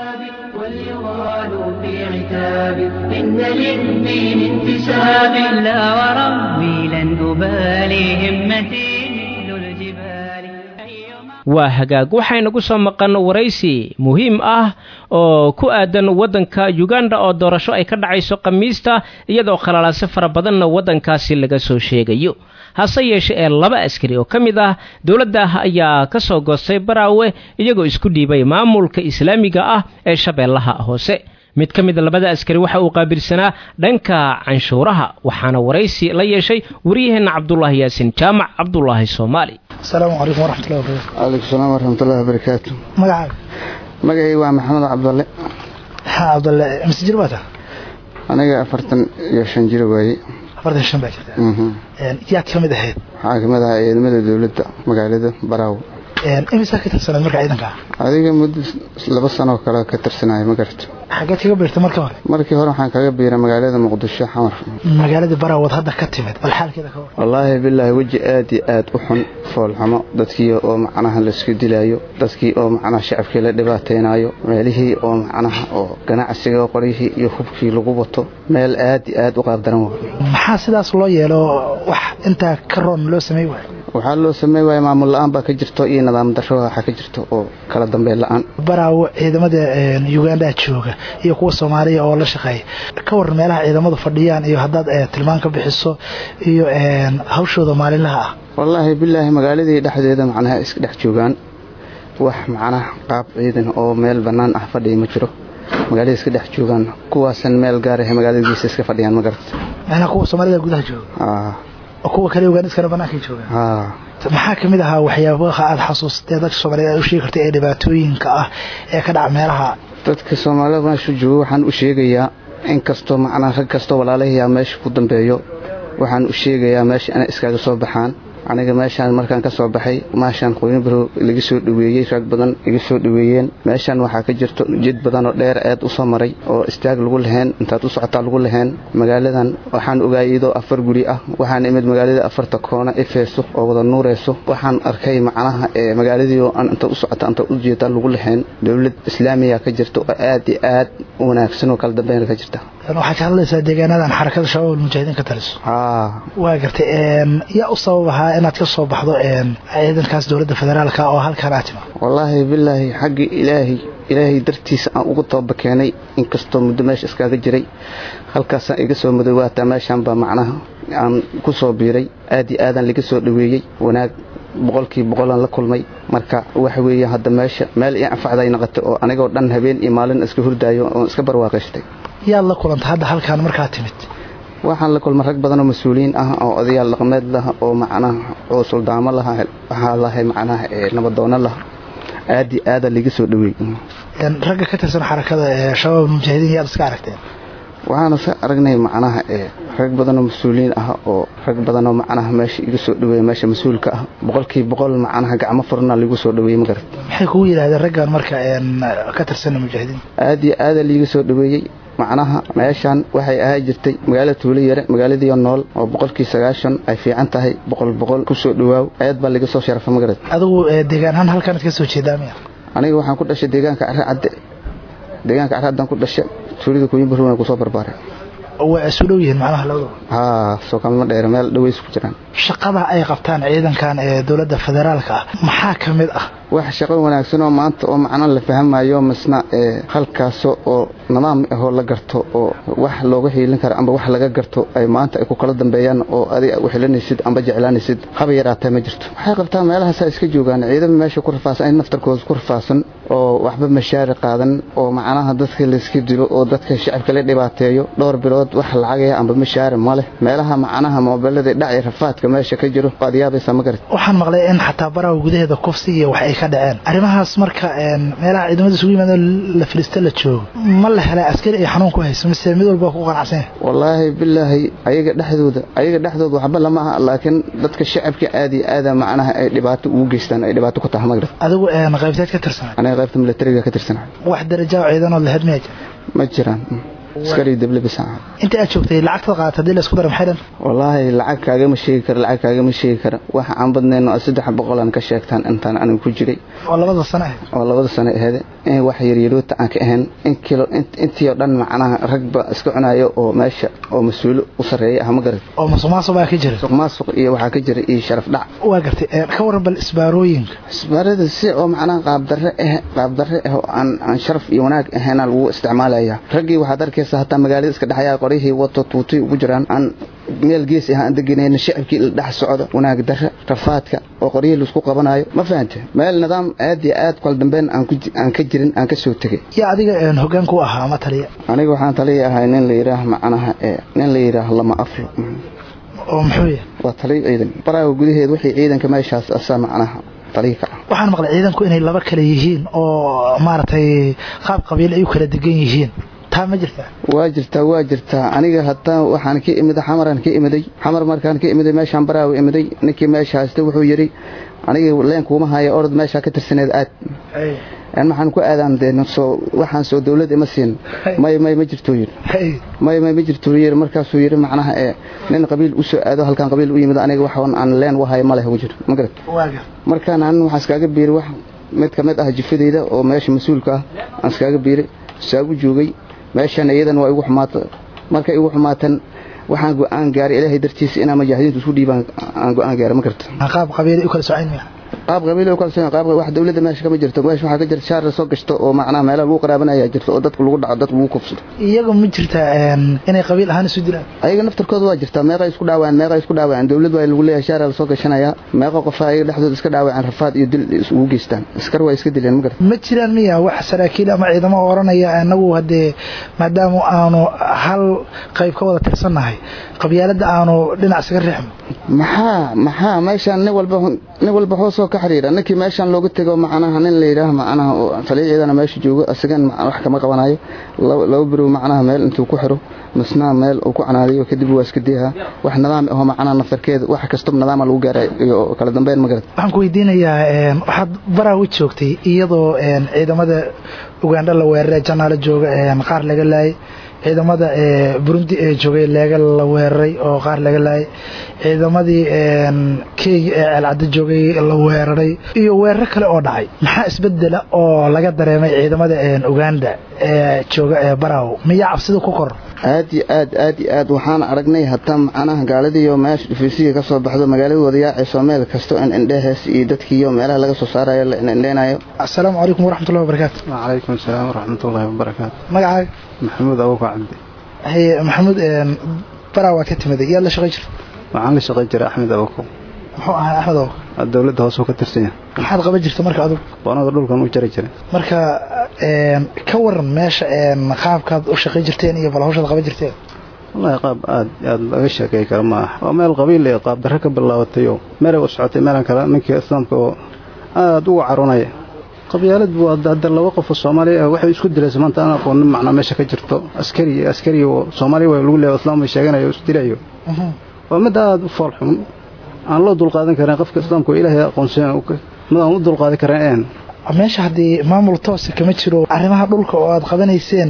إن للدين انتساب لا وربي لن أبالي همتي مثل الجبال waa hagaag waxaynagu soo maqan waraysi muhiim ah oo ku aadan waddanka uganda oo doorasho ay ka dhacayso khamiista iyadoo khalalaase fara badanna waddankaasi laga soo sheegayo hase yeeshe ee laba askari oo ka mid ah dowladda ayaa ka soo goostay baraawe iyagoo isku dhiibay maamulka islaamiga ah ee shabeellaha hoose mid ka mida labada askari waxa uu qaabilsanaa dhanka canshuuraha waxaana waraysi la yeeshay wariyaheenna cabdulaahi yaasin jaamac cabdulaahi soomaali asalaamu calaykum waraxmatullahi wabarakatu calaykum salaam waraxmatullahi wabarakaatu magacaaga magacay waa maxamed cabdalle ha cabdalle mise jir baa taa aniga afartan iyo shan jir waaye afartan shan baa jirta yaad ka mid ahayd waxaa kamid ahaa ciidamada dowladda magaalada baraawo imisaa ka tirsanayd marka ciidanka adiga muddo laba sanoo kale ka tirsanaya ma garto xageed kaga biirtay marka hore markii hore waxaan kaga biiray magaalada muqdisho xamar magaaladii baraawad hadda ka timid bal xaalkeeda ka war wallaahi bilaahi weji aad iyo aad u xun foolxumo dadkii oo macnaha laisku dilaayo dadkii oo macnaha shacabkii la dhibaataynayo meelihii oo macnaha oo ganacsiga qoryihii iyo hubkii lagu wato meel aad iyo aad u qaabdaran waa maxaa sidaas loo yeelo wax intaa ka roon loo samey waayo waxaa loo sameyn waaya maamul la-aan baa ka jirto iyo nidaam darro waxaa ka jirto oo kala dambeyn la-aan baraawo ciidamada uganda jooga iyo kuwa soomaaliya oo la shaqeeya ka waran meelaha ciidamadu fadhiyaan iyo haddaad tilmaan ka bixiso iyo hawshooda maalinlaha ah wallaahi bilaahi magaaladii dhexdeeda macnaha iska dhex joogaan wax macnaha qaab ciidan oo meel bannaan ah fadhiya ma jiro magaalada iska dhex joogaan kuwaasan meel gaaraha magaalada geesa iska fadhiyaan ma garata macnaha kuwa soomaalida gudaha jooga oo kuwa kale ugaaniskana bannaankay joogaan maxaa ka mid ahaa waxyaabaha aada xasuusatee dadka soomaaliyed aad u sheegi karta ee dhibaatooyinka ah ee ka dhaca meelaha dadka soomaalida meesha jooga waxaan u sheegayaa in kastoo macnaha rag kastoo walaalahiyaa meesha ku dambeeyo waxaan u sheegayaa meesha inay iskaaga soo baxaan aniga meeshaan markaan ka soo baxay maashaan qoynibaro laga soo dhaweeyey rag badan iga soo dhaweeyeen meeshaan waxaa ka jirto jid badan oo dheer eed u soo maray oo istaag lagu laheen intaad u socotaa lagu laheen magaaladan waxaan ogaayay iyadoo afar guri ah waxaan imid magaalada afarta koona ifeyso oo wada nuureyso waxaan arkay macnaha ee magaaladii oo aan inta u socota inta u jeedaa lagu laheen dowlad islaamiya ka jirta oo aad iyo aad u wanaagsan oo kala dambeyn ka jirta waxaad ka hadlaysaa deegaanadan xarakada shabaab almujaahidiin ka taliso waa gartay yaa u sabab ahaa inaad ka soo baxdo ciidankaas dowladda federaalka oo halkaan aad tima wallaahi bilaahi xaggii ilaahay ilaahay dartiisa aan ugu tooba keenay inkastoo muddo meesha iskaaga jiray halkaasaan iga soo madowaataa meeshaan baa macnaha aan ku soo biiray aad iyo aadaan laga soo dhaweeyey wanaag boqolkii boqolaan la kulmay marka waxa weeye hadda meesha meel ii anfacday noqotay oo anigoo dhan habeen iyo maalin iska hurdaayo oon iska barwaaqaystay yaad la kulantay hadda halkaan markaa timid waxaan la kulmay rag badan oo mas-uuliyiin ah oo odayaal dhaqameed lah oo macnaha oo suldaamo laha waxaa lahay macnaha nabadoono lah aad iyo aada laga soo dhaweey ragga ka tirsan xarakada ee shabaab mujaahidiin yaad iska aragteen waxaana iska aragnay macnaha rag badan oo mas-uuliyiin ah oo rag badan oo macnaha meesha iga soo dhaweeya meesha mas-uulka ah boqolkii boqol macnaha gacmo furna lagu soo dhaweeyey ma garat maxay kugu yidhahdeen raggan marka ka tirsan mujaahidiin aad iyo aada liiga soo dhaweeyey macnaha meeshaan waxay ahaa jirtay magaalada tuulo yare magaaladiioo nool oo boqolkii sagaashan ay fiican tahay boqol boqol ku soo dhawaaw aad baa laga soo sharafa magarad adigu deegaan ahaan halkaanad ka soo jeedaa miya aniga waxaan ku dhashay deegaanka carre cadde deegaanka carre caddaan ku dhashay tuulada kooyinbaruna kusoo barbaaray waa isu dhow yihiin macnaha labadaba haa soo kalma dheer meel dhaweys ku jiraan shaqada ay qabtaan ciidankan ee dowladda federaalka ah maxaa ka mid ah wax shaqo wanaagsan oo maanta oo macno la fahmayo misna halkaas oo nidaam ahoo la garto oo wax looga hiilin karo amba wax laga garto ay maanta ay ku kala dambeeyaan oo adiga u xilanaysid amba jeclaanaysid haba yaraatee ma jirto waxay qabtaan meelahaasaa iska joogaan ciidama meesha ku rafaasan in naftarkooda ku rafaasan oo waxba mashaari qaadan oo macnaha dadka layska dilo oo dadka shacabka la dhibaateeyo dhowr bilood wax lacagaya amba mashaari ma leh meelaha macnaha moobilada dhaci rafaadka meesha ka jiro waad yaabaysaa ma garat waxaan maqlay in xataa baraha gudaheeda kufsi iyo wax ay ka dhaceen arrimahaas marka meelaha ciidamada isugu yimaado la filisto la joogo ma la helay askari ay xanuun ku hayso mise mid walba ku qanacsan wallaahi bilaahi ayaga dhexdooda ayaga dhexdooda waxba lama aha laakiin dadka shacabka aad iyo aada macnaha ay dhibaato ugu geystaan ay dhibaato ku tahay magrad adigu qaybteed ka tirsanay aniga qaybta militariga ka tirsanay wax darajo ciidanood lahayd miyaa jira ma jiraan askari dable bisa inta aad joogtay lacagtaad qaadata hadii la isku dara maxay dhan wallaahi lacag kaagama sheegi kara lacag kaagama sheegi kara waxa aan badnayno saddex boqolaan ka sheegtaan intaan anigu ku jiray oo labada sano ahayd oo labada sano ahayd in wax yaryaroota aan ka ahayn in kilo intii oo dhan macnaha ragba iska cunayo oo meesha oo mas-uulo u sarreeya ah ma garat oo masuqmaasuq baa ka jira masuqmaasuq iyo waxaa ka jira iyo sharaf dhac waa gartay ka waran bal isbaarooyinka isbaarada si oo macnaha qaabdarre ah qaabdarre ah oo aan aan sharaf iyo wanaag ahaynaa lagu isticmaalaya raggii waxaad arkaysaa hataa magaalada iska dhexyaa qorihii wato tuutay ugu jiraan aan meel gees ah aan deganayna shacabkii la dhex socdo wanaag darre rafaadka oo qoryihii laisku qabanayo ma fahante meel nidaam aad iyo aad kala dambeyn aan ka jirin aan ka soo tegay yaa adiga hoggaan ku ahaa ma taliya aniga waxaan taliya ahay nin la yidhaah macnaha nin la yidhaah lama aflo oo muxuu yahay waa taliyo ciidan baraaga gudaheed wixii ciidanka meeshaas asaa macnaha waxaan maqlay ciidanku inay laba kale yihiin oo maaragtay qaab qabiil ay u kala degan yihiin taa ma jirtaa waa jirtaa waa jirtaa aniga hataa waxaan ka imid xamaraan ka imiday xamar markaan ka imiday meeshaan baraawi imiday ninkii meesha haysta wuxuu yidhi aniga leen kuuma haya orod meeshaa ka tirsaneed aad maxaan ku aadaan dee soo waxaan soo dawlad ima siin may may ma jirtuu yidhi may may ma jirtuu yidhi markaasuu yidhi macnaha ee nin qabiil u soo aado halkaan qabiil u yimid aniga waxaan aan leen wahayo ma leh ugu jiro ma garat markaan aan waxaan iskaaga biiri wax mid ka mid ah jifadeyda oo meesha mas-uulka ah aan iskaaga biiri saagu joogay meeshan iyadan waa igu xumaata markay igu xumaatan waxaan go-aan gaaray ilaahay dartiisa inaan mujaahidiintu isku dhiibaan aan go-aan gaaray ma karta qaab qabiili u kala socayn maya qaab qabiil u kala soo qaab wax dawladda meesha kama jirto meesha waxa ka jirta shaar soo gashto oo macnaha meelaha lagu qaraabanaya jirto oo dadku lagu dhaco dadku lagu kufsado iyaga ma jirta inay qabiil ahaan isu dilaan ayaga naftarkooda waa jirtaa meeqa isku dhaawaan meeqa isku dhaawaan dawlad waa lagu leeyahay shaar la soo gashanaya meeqa qof ayaga dhexdooda iska dhaawaan rafaad iyo dil isugu geystaan askar waa iska dileen ma garta ma jiraan miya wax saraakiil ama ciidamo oranaya anagu hadee maadaama aanu hal qayb ka wada tirsannahay qabyaalada aanu dhinac isaga riixno maxaa maxaa meeshaan nin walba nin walba hoosoo ka xiriira ninkii meeshaan looga tego macnaha nin la yidhaah macnaha taliyaciidana meesha joogo isagan wax kama qabanayo laba birow macnaha meel intuu ku xiro misna meel uu ku canaadiyo kadib waa iska deeha wax nidaam ahoo macnaha naftarkeeda wax kastaba nidaama lagu gaaray iyo kala dambeyn ma garata waxaan ku weydiinayaa waxaad baraawi joogtay iyadoo ciidamada ugandha la weeraray janaalo jooga qaar laga laayay ciidamada burundi ee joogay leega la weeraray oo qaar laga laayay ciidamadii kenya ee ceelcaddo joogay la weeraray iyo weeraro kale oo dhacay maxaa isbedela oo laga dareemay ciidamada uganda ee jooga ee baraw miyaa cabsida ku kor aad iyo aad aad iyo aad waxaan aragnay hataa macnaha gaaladiiyo meesha dhufaysiga ka soo baxdo magaalada wadayaacayso meel kasto in indhehees iyo dadkiiyo meelaha laga soo saarayo la indheenayo assalaamu calaykum waraxmatullahi wabarakaatu wacalaykum asalaam waraxmatullahi wabarakaatu magacaaga maxamuud abuka cabdi haye maxamuud baraa waad ka timiday yaad la shaqay jirta waxaan la shaqay jiray axmed abuko muxuu ahaa axmed abuko dowladda hoose ka tirsan yahay maxaad qaban jirta marka adugu boonada dhulkan u jari jiray marka ka waran meesha qaabkaad u shaqay jirteen iyo bal hawshaad qaban jirteen wallahi qaab aad aad laga sheekay kara ma aha waa meel qabiil ee qaab darre ka bilaabatay oo meelay u socotay meelan kale ninkii islaamka oo aada uga carunaya qabyaalad waa hadda laba qof oo Soomaaliya waxay isku dilayso maanta aan aqoonin macna meesha ka jirto askari askari oo Soomaaliya way lagu leeyahay islaam ay sheeganayo isku dilayo waa mid aad u fool xun aan loo dulqaadan karin qofka islaamka oo ilaahay aqoonsan mid aan u dulqaadan karin meesha haddii maamul toos kama jiro arrimaha dhulka oo aad qabanayseen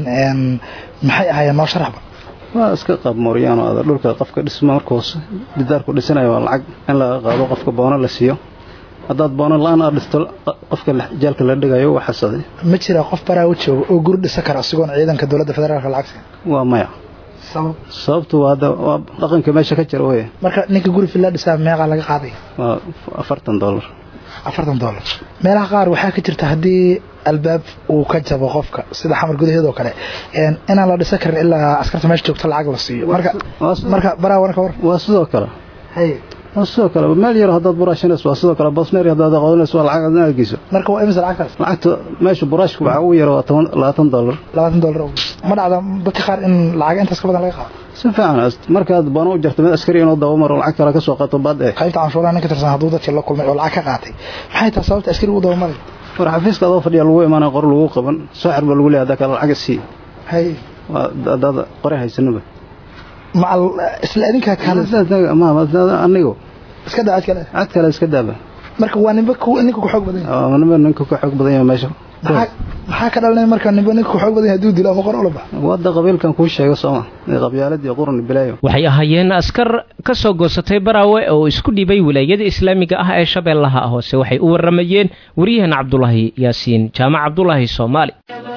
maxay ahaayeen noo sharaxba waa iska qaab mooriyaan oo aad dhulka qofka dhisma markoos didaarku dhisanayo waa lacag in laga qaado qofka boono la siiyo haddaad boono la-aan aad dhisto qofka jaalka la dhigayo waa xasaday ma jira qof baraa u jooga oo guri dhisa kara isagoon ciidanka dowladda federaalka lacagta waa maya sabab sababtu waa waa dhaqanka meesha ka jira wey marka ninka guri filla dhisaa meeqaa laga qaaday waa afartan dollar afartan dollar meelaha qaar waxaa ka jirta haddii albaab uu ka jabo qofka sida xamar gudaheed oo kale inaan la dhisan karin ilaa askarta meesha joogto lacag la siiyo marka marka baraa warka war waa sidoo kale hay waa sidoo kale meel yar haddaad buraashinayso waa sidoo kale bosneer haddaad aqoonayso waa lacag aad geyso marka waa imisa lacagtaas lacagta meesha buraashku waxaa ugu yar waa toban labaatan dollar labaatan dollar ma dhacda dadka qaar in lacag intaas ka badan laga qaado si fiican markaad boono u jarto mid askari inuu daba maro lacag kale ka soo qaato baad ee qaybta canshuuraha ninka tirsan hadduu dadkii la kulmay oo lacag ka qaatay maxay tahay sababta askariga u daba maray war xafiiska adoo fadhiya lagu imaanaya qor lagu qaban soo xir baa lagu leeyahay hadda kale lacag sii hay waa haddaad qore haysanaba macal isla idinkaa kaale ma anigo iska daa cid kale cid kale iska daaba marka waa ninba ninka ku xoog badan yahay nimba ninka ku xoog badan yahay meesha maxaa ka dhalanaya marka ninba ninka ku xoog badan yahay hadduu dilo ama qor ula bax wadda qabiilkan kuu sheega sooma qabyaalad iyo qurun bilaayo waxay ahaayeen askar ka soo goosatay baraawe oo isku dhibay wilaayada islaamiga ah ee shabeellaha hoose waxay u waramayeen waryahan cabdulaahi yaasiin jaamac cabdulaahi soomaali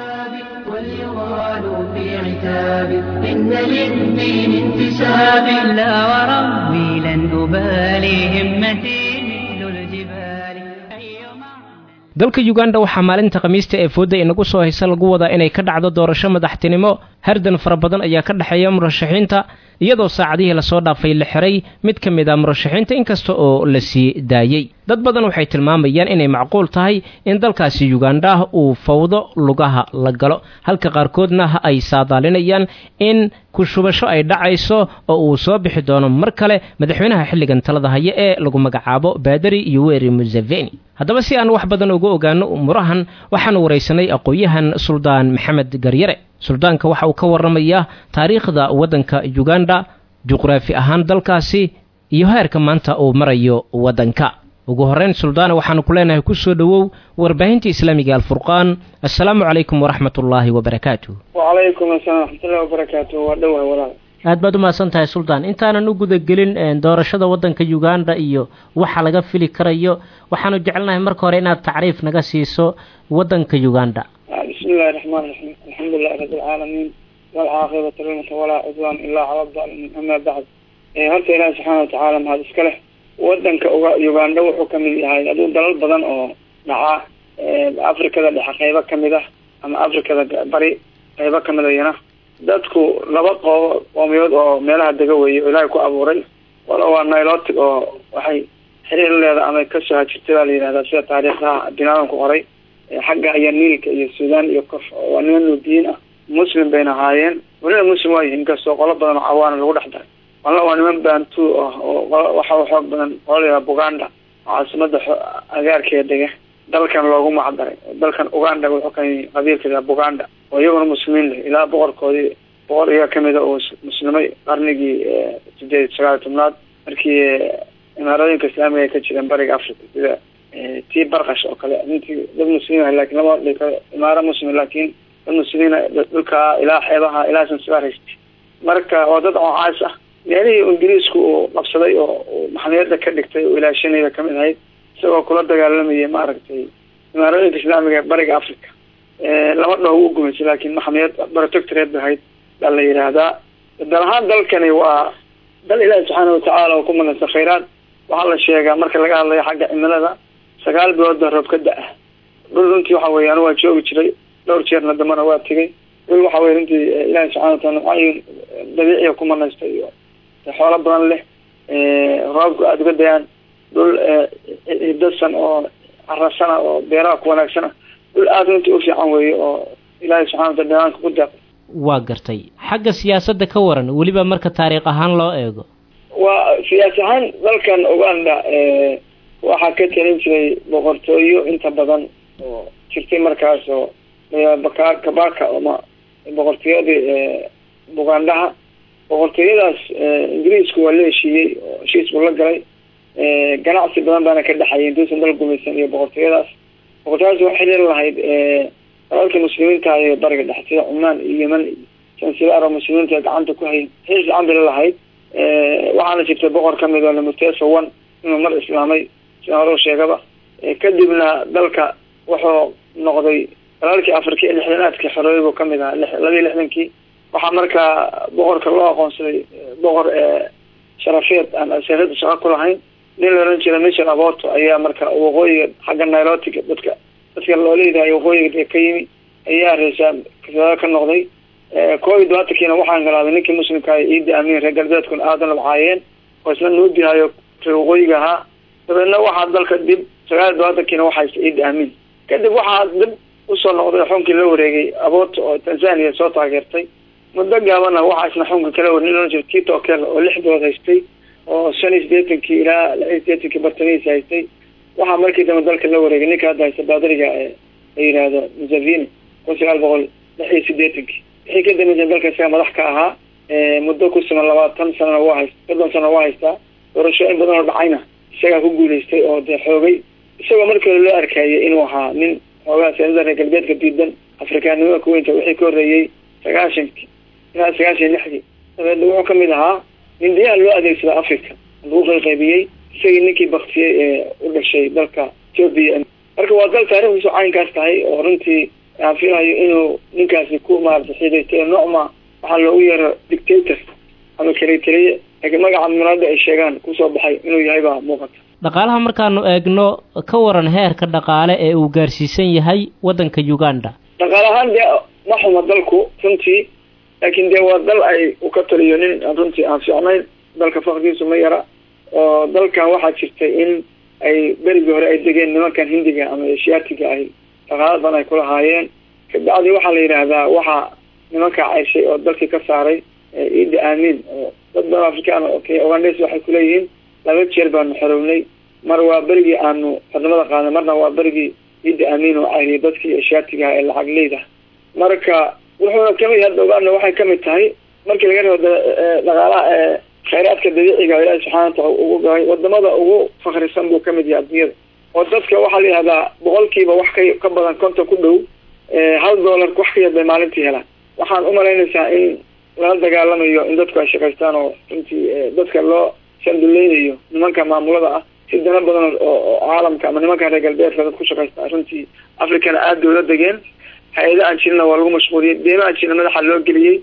إن للدين انتساب لا وربي لن أبالي همتي مثل الجبال dalka uganda waxaa maalinta khamiista ee fooda inagu soo haysa lagu wadaa inay ka dhacdo doorasho madaxtinimo hardan fara badan ayaa ka dhexeeya murashaxiinta iyadoo saacadihii lasoo dhaafay la xiray mid ka mid a murashaxiinta inkasta oo la sii daayey dad badan waxay tilmaamayaan inay macquul tahay in dalkaasi uganda uu fawdo lugaha la galo halka qaarkoodna ay saadaalinayaan in kushubasho ay dhacayso oo uu soo bixi doono mar kale madaxweynaha xilligan talada haya ee lagu magacaabo baadari yoweri museveni haddaba si aan wax badan uga ogaano umurahan waxaanu waraysanay aqoon-yahan suldaan maxamed garyare suldaanka waxa uu ka warramayaa taariikhda waddanka uganda juqraafi ahaan dalkaasi iyo heerka maanta uu marayo waddanka ugu horreyn suldaana waxaanu ku leenahay ku soo dhowow warbaahinta islaamiga alfurqaan assalaamu calaykum waraxmat ullaahi wabarakaatu wacalaykum asalaam waraxmatullahi wabarakaatu waa dhowahay walaal aad baad u mahadsan tahay suldaan intaanan u gudagelin doorashada waddanka uganda iyo waxa laga fili karayo waxaanu jecelnahay marka hore inaad tacriif naga siiso waddanka uganda bismi illahi raxmaan raxiim alxamdulilahi rabbi alcaalamiin walcaaqibatu lilmata walaa cudwaan ilaa cala daalimiin amaa bacd horta ilaahi subxaana watacaala mahad iska leh wadanka uga uganda wuxuu kamid yahay aduu dalal badan oo dhaca afrikada dhexe qeybo kamid ah ama afrikada bari qeybo kamid ayana dadku laba qoobo qoomiyood oo meelaha dega weeye oo ilaahay ku abuuray wala waa nilotic oo waxay xiriir leeda ama kasoo hajirtay baa la yihahdaa sida taariikhdaha binaadan ku qoray xagga ayaa niilka iyo suudaan iyo kof waa niman nuudiyiin ah muslim bayna ahaayeen weliba muslim waa yihiin inkastoo qolo badan oo cawaana lagu dhex daray walla waa niman bantu ah oo waxa xoog badan oo la yihahda buganda caasimada agaarkeeda dega dalkan loogu macdaray dalkan uganda wuxuu ka qabiilka yihahda buganda oo iyaguna muslimiin leh ilaa boqorkoodii boqor iyaga kamida uu muslimay qarnigii sideed sagaal tobnaad markii imaarooyinka islaamiga ay ka jireen bariga africa sida tii barkash oo kale nintii dad muslimiin lakin lama dhig imaaro muslim laakin dad muslimiin dhulka ilaa xeebaha ilaa sansibaar haystay marka oo dad oocaas ah meelihii ingiriisku uu qabsaday oo maxamiyada ka dhigtay oo ilaashanayda kamid ahayd isagoo kula dagaalamayay maaragtay imaarooyinka islaamiga bariga africa lama dhaho u gumaysay laakin maxamiyad protectorate ba ahayd baa la yidhaahdaa dal ahaan dalkani waa dal ilaahi subxaana watacaala oo ku magansan khayraad waxaa la sheegaa marka laga hadlayo xagga cimilada sagaal bilooda roob ka da-a dhul runtii waxa weye anu waa joogi jiray dhowr jeerna dambana waa tegay dhul waxa weye runtii ilaahi subxana wataala nucaayin dabiiciya ku manaystay iyo xoolo badan leh roobku aada uga dayaan dhul hidasan oo carasana oo beeraha ku wanaagsana dhul aada runtii u fiican weeye oo ilaahi subxana watala damaanka ku deeqay waa gartay xagga siyaasadda ka waran weliba marka taariikh ahaan loo eego waa siyaas ahaan dalkan uganda waxaa ka talin jiray boqortooyo inta badan oo jirtay markaas oo baka kabaka ama boqortooyadii bugandaha boqortooyadaas ingiriisku waa la heshiiyey oo heshiis buu la galay ganacsi badan baana ka dhexayay intuusan dal gumaysan iyo boqortooyadaas boqortooyadaas waxay xiriir lahayd dalalka muslimiinta ee bariga dhexe sida cumaan iyo yeman iyo sansibaar oo muslimiinta gacanta ku hayn xiriir fiican bay lalahayd waxaana jirtay boqor kamid oo lamutesa one inuu mar islaamay sida hore u sheegaba kadibna dalka wuxuu noqday dalalkii afrika ee lixdanaadkii xorooyay buu kamid ahaa labiiyo lixdankii waxaa markaa boqorka loo aqoonsaday boqor sharafeed aan aseerada shaqo ku lahayn nin la oran jira michel aboto ayaa marka waqooyiga xagga nilotiga dadka dadka loo leedahay waqooyiga ka yimi ayaa reesa kasaado ka noqday koob iyo labaatankiina waxaa galaaday ninkii muslimka ah ciidi amiin reer galbeedkuna aadan labcaayeen oo isna nuudihayo reer waqooyiga ahaa dabeedna waxaa dalka dib sagaal iyo labaatankiina waxaa ciidi amiin kadib waxaa dib usoo noqday xunkii la wareegay aboto oo tanzania soo taageertay muddo gaabana waxaa isna xunka kala war nin oran jira tito kel oo lix bilood haystay oo shan iyo sideetankii ilaa lix iyo sideetankii bartamihiisa haystay waxaa markii dambe dalka la wareegay ninka hadda haysta baadariga ee la yihahdo museveni kun sagaal boqol lix iyo sideetankii wixii ka dambeysay dalka isaga madax ka ahaa muddo ku siman labaatan sanana waa hayst soddon sana waa haystaa doorashooyin badan oo dhacayna isagaa ku guulaystay oo dee xoogay isagoo markii hore loo arkayay inuu ahaa nin xoogaa siyasada reer galbeedka diidan afrikaannimada kuweynta wixii ka horreeyey sagaashankii ilaa sagaashan lixdii dabeedna wuxuu kamid ahaa hindiyaha loo adeegsada africa lagu qayqaybiyey isagii ninkii baktiyey ee u dhashay dalka ethoopia marka waa dal taarikhdiisu caynkaas tahay oo runtii aan filayo inuu ninkaasi ku maarata xidaystay nocma waxaa loogu yeero dictator ama kalitaliye laakiin magaca munaada ay sheegaan kusoo baxay inuu yahay baa muuqata dhaqaalaha markaanu eegno ka waran heerka dhaqaale ee uu gaarsiisan yahay waddanka uganda dhaqaale ahaan dee ma xuma dalku runtii laakiin dee waa dal ay u ka taliyo nin runtii aan fiicnayn dalka fakrigiisu ma yara oo dalkan waxaa jirtay in ay berigii hore ay degeen nimankan hindiga ama eshiyaatiga ahy dhaqaala badan ay kulahaayeen kabacdi waxaa la yidhaahdaa waxaa nimankaa cayshay oo dalkii ka saaray ciidi aamin oo dad badan afrikaan ugandes waxay kuleeyihiin laba jeer baanu xorownay mar waa berigii aanu xornimada qaadnay marna waa berigii ciidi aamin oo cayriyay dadkii eshiyaatiga ee lacag leyda marka wuxuuna kamid hadda uganda waxay kamid tahay markii laga reebo dhaqaalaha khayraadka dabiiciga ilaahi subxana wataala ugu galay wadamada ugu fakrisan buu kamid yahay adduunyada oo dadka waxaa la yihahdaa boqolkiiba wax ka ka badan konton ku dhow hal dollar wax ka yar bay maalintii helaan waxaan umalaynaysaa in lala dagaalamayo in dadku ay shaqaystaan oo runtii dadka loo sanduleynayo nimanka maamulada ah si dana badan oo caalamka ama nimanka reer galbeedka dad ku shaqaysta runtii africana aada dowla degeen hay-ada aan jirina waa lagu mashquuliyey deema aan jirina madaxa loo geliyey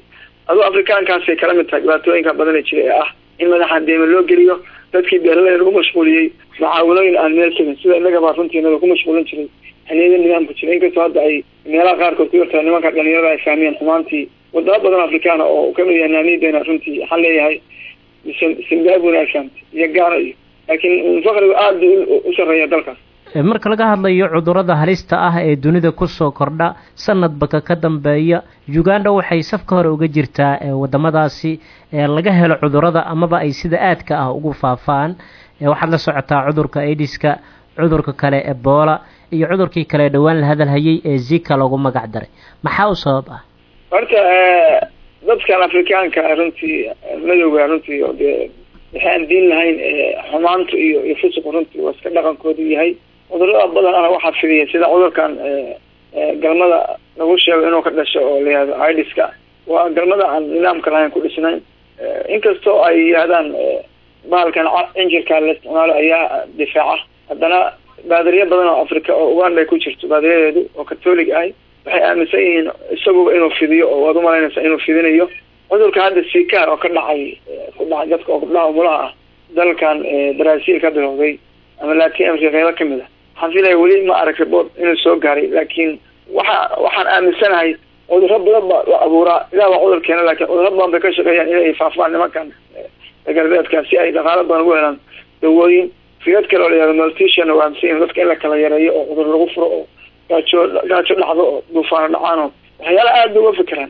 aduu afrikaankaasay kala mid tahay dhibaatooyinka badana jira ee ah in madaxa deema loo geliyo dadkii beeraleyda lagu mashquuliyey macaawinooyin aan meel tegin sida innagaba runtiina lagu mashquulin jiray xiliyada nidaamka jira inkastoo hadda ay meelaha qaarkood ku yartaa nimanka dhalinyarada ay fahmiyeen xumaantii wadamo badan afrikaana oo kamid yahay naamiyadena runtii waxaan leeyahay zimbabwena ay fahamtay iyo gaana iyo laakiin fakrigu aada u sareeya dalkaas marka laga hadlayo cudurrada halista ah ee dunida kusoo kordha sanadbaka ka dambeeya uganda waxay safka hore uga jirtaa wadamadaasi laga helo cudurrada amaba ay sida aadka ah ugu faafaan waxaad la socotaa cudurka aidiska cudurka kale ebola iyo cudurkii kale dhowaan la hadalhayay ee zika loogu magac daray maxaa u sabab ah horta dadkan afrikaanka runtii madowga runtii oo dee waxaan diin lahayn xumaanta iyo iyo fusuqu runtii waa iska dhaqankoodu yahay cudurada badan ana waxaa fidiya sida cudurkan galmada lagu sheego inuu ka dhasho oo layihahdo idiska waa galmada aan nidaamka lahayn ku dhisnayn inkastoo ay yihahdaan bahalkan injirka la isticmaalo ayaa difaaca haddana baadiriya badan oo africa oo uganda ay ku jirto baadiriyadeedu oo catholic ahay waxay aaminsan yihiin isaguba inuu fidiyo oo waad umalaynaysa inuu fidinayo cudurka hadda sikaar oo ka dhacay ku dhacay dadka oo gabdhaha umulaha ah dalkan brazil ka bilowday ama latin america qeybo kamid a waxaan filaya weli ma arag report inuu soo gaaray laakiin waxa waxaan aaminsanahay cudurro badan ba la abuuraa ilah baa cudur keena lakin cudurro badan bay ka shaqeeyaan inay faafaan nimankan galbeedka si ay dhaqaalo badan ugu helaan dawooyin fiyad kale oo la yihahdo maltisian oo aaminsan yihin dadka in la kala yareeyo oo cudur lagu furo oo gaajo gaajo dhacdo oo duufaano dhacaan oo waxyaala aada uga fikiraan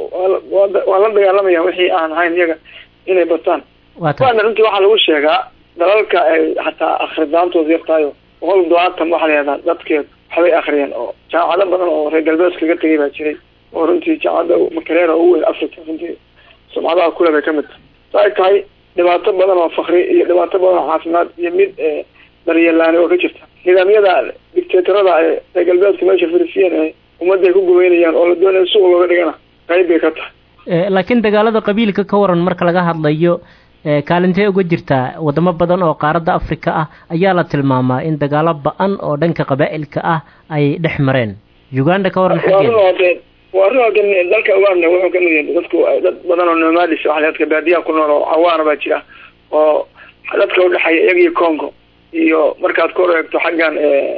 waa la dagaalamaya wixii aan ahayn iyaga inay bataan waana runtii waxaa lagu sheegaa dalalka ay hataa akhridaantooda yartahayo boqol dobaatan waxaa la yihahdaa dadkeed waxbay akriyeen oo jaamacado badan oo reer galbeedka kaga tegay baa jiray oo runtii jaamacada makareera ugu weyn africa runtii sumcadaha kule bay kamid tahay sa ay tahay dhibaato badan oo fakri iyo dhibaato badan oo caafimaad iyo mid daryeelaani oo ka jirta nidaamyada dictatorada ee reer galbeedka meesha farisiyan ee ummadda ay ku gubeynayaan oo la doonaya suuq looga dhigana qayb bay ka tahay laakiin dagaalada qabiilka ka waran marka laga hadlayo kaalintee uga jirtaa wadamo badan oo qaaradda africa ah ayaa la tilmaamaa in dagaalo ba-an oo dhanka qabaa'ilka ah ay dhex mareen uganda ka waran xaggeeda waa run halkan dalka uganda wuxuu kamid yahay dadku dad badan oo nomadis waa dadka baadiyaha ku nool oo cawaana baa jira oo dadka udhexeeya iyaga iyo congo iyo markaad ku eegto xaggan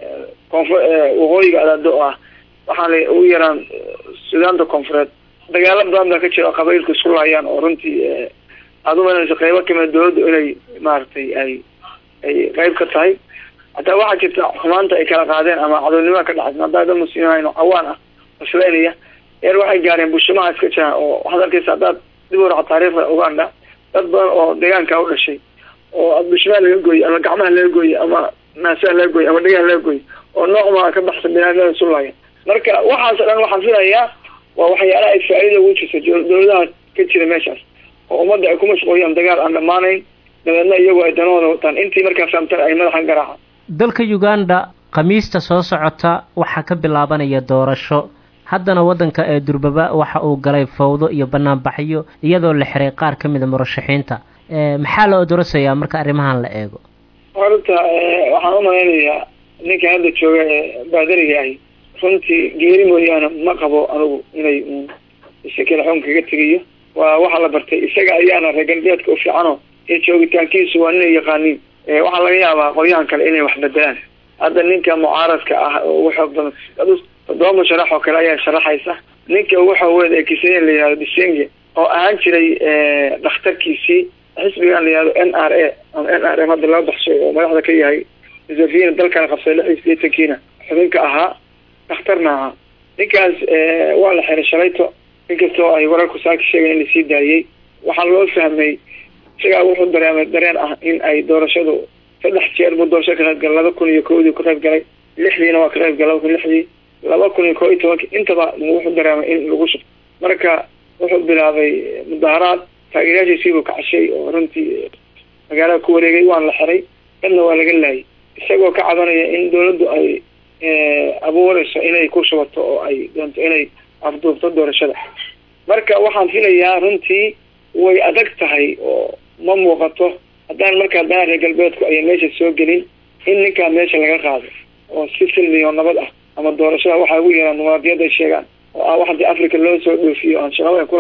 konf waqooyiga adaado oo ah waxaan la ugu yaraan sudaanta koonfureed dagaalo badan baa ka jira oo qabailku isku laayaan oo runtii aada umalanayso qeybo kamida dawladdu inay maaragtay ay ay qeyb ka tahay hataa waxaa jirta xumaanta ay kala qaadeen ama cadownimada ka dhacay haddaa dad muslimiin oo cawaan ah islaynaya eer waxay gaareen bushimaha iska jiraan oo waxaad arkaysa haddaad dib u raca taariikhda uganda dad badan oo deegaanka u dhashay oo bushimaha laga gooyey ama gacmaha laga gooyey ama naasaha laga gooyey ama dhegaha laga gooyey oo noocmaa ka baxsan binaadamada isu laaya marka waxaas o dhan waxaan filayaa waa waxyaalaha ay faa-iida ugu jirta dawladaha ka jira meeshaas oo ummadda ay ku mashquuliyaan dagaal aan dhammaanayn dabeedna iyagu ay danahooda wataan intii markaa fahamtan ay madaxan garaacaan dalka uganda khamiista soo socota waxaa ka bilaabanaya doorasho haddana waddanka ee durbaba waxa uu galay fawdo iyo banaanbaxyo iyadoo la xiray qaar ka mida murashaxiinta maxaa la odorasayaa marka arrimahan la eego horta waxaan umalaynayaa ninkan hadda jooga ee baadariga ahi runtii geeri mooyaane ma qabo anigu inay shakila xun kaga tegayo waa waxaa la bartay isaga ayaana reer galbeedka u fiicano ee joogitaankiisu waa inay yaqaaniin waxaa laga yaabaa qolyahan kale inay wax bedelaan hadda ninka mucaaradka ah oo ugu xoog badan toddoba musharax oo kale ayaa sharaxaysa ninka ugu xoog weyn ee kisenya la yihahdo bisenge oo ahaan jiray dhakhtarkiisii xisbigan la yihahdo n r a ama n r m hadda laga baxshay oo madaxda ka yahay museveni dalkana qabsay lix iyo sideetankiina xubinka ahaa dhakhtarna ahaa ninkaas waa la xiray shalayto inkastoo ay wararku saaki sheegaen in lasii daayey waxaa loo fahmay isagaa wuxuu dareemay dareen ah in ay doorashadu saddex jeer buu doorasho ka qayb galay laba kun iyo kowdii ka qayb galay lixdiina waa ka qayb galay laba kun lixdii laba kun iyo koo iyo tobankii intaba wuxuu dareemay in lagu shub marka wuxuu bilaabay mudaharaad taageerayaashiisiibuu kacashay oo runtii magaalada ku wareegay waana la xiray dadna waa laga laayay isagoo ka cabanaya in dawladdu ay abuureyso inay ku shubato oo ay doonto inay afduubto doorashada marka waxaan filayaa runtii way adag tahay oo ma muuqato haddaan markaa dana reer galbeedku ayan meesha soo gelin in ninkaa meesha laga qaado oo si silmi oo nabad ah ama doorashada waxaa ugu yeeraan muwaadiyad ay sheegaan oo ah wax hadii africa loo soo dhoofiyo aan shaqaba ku lahayn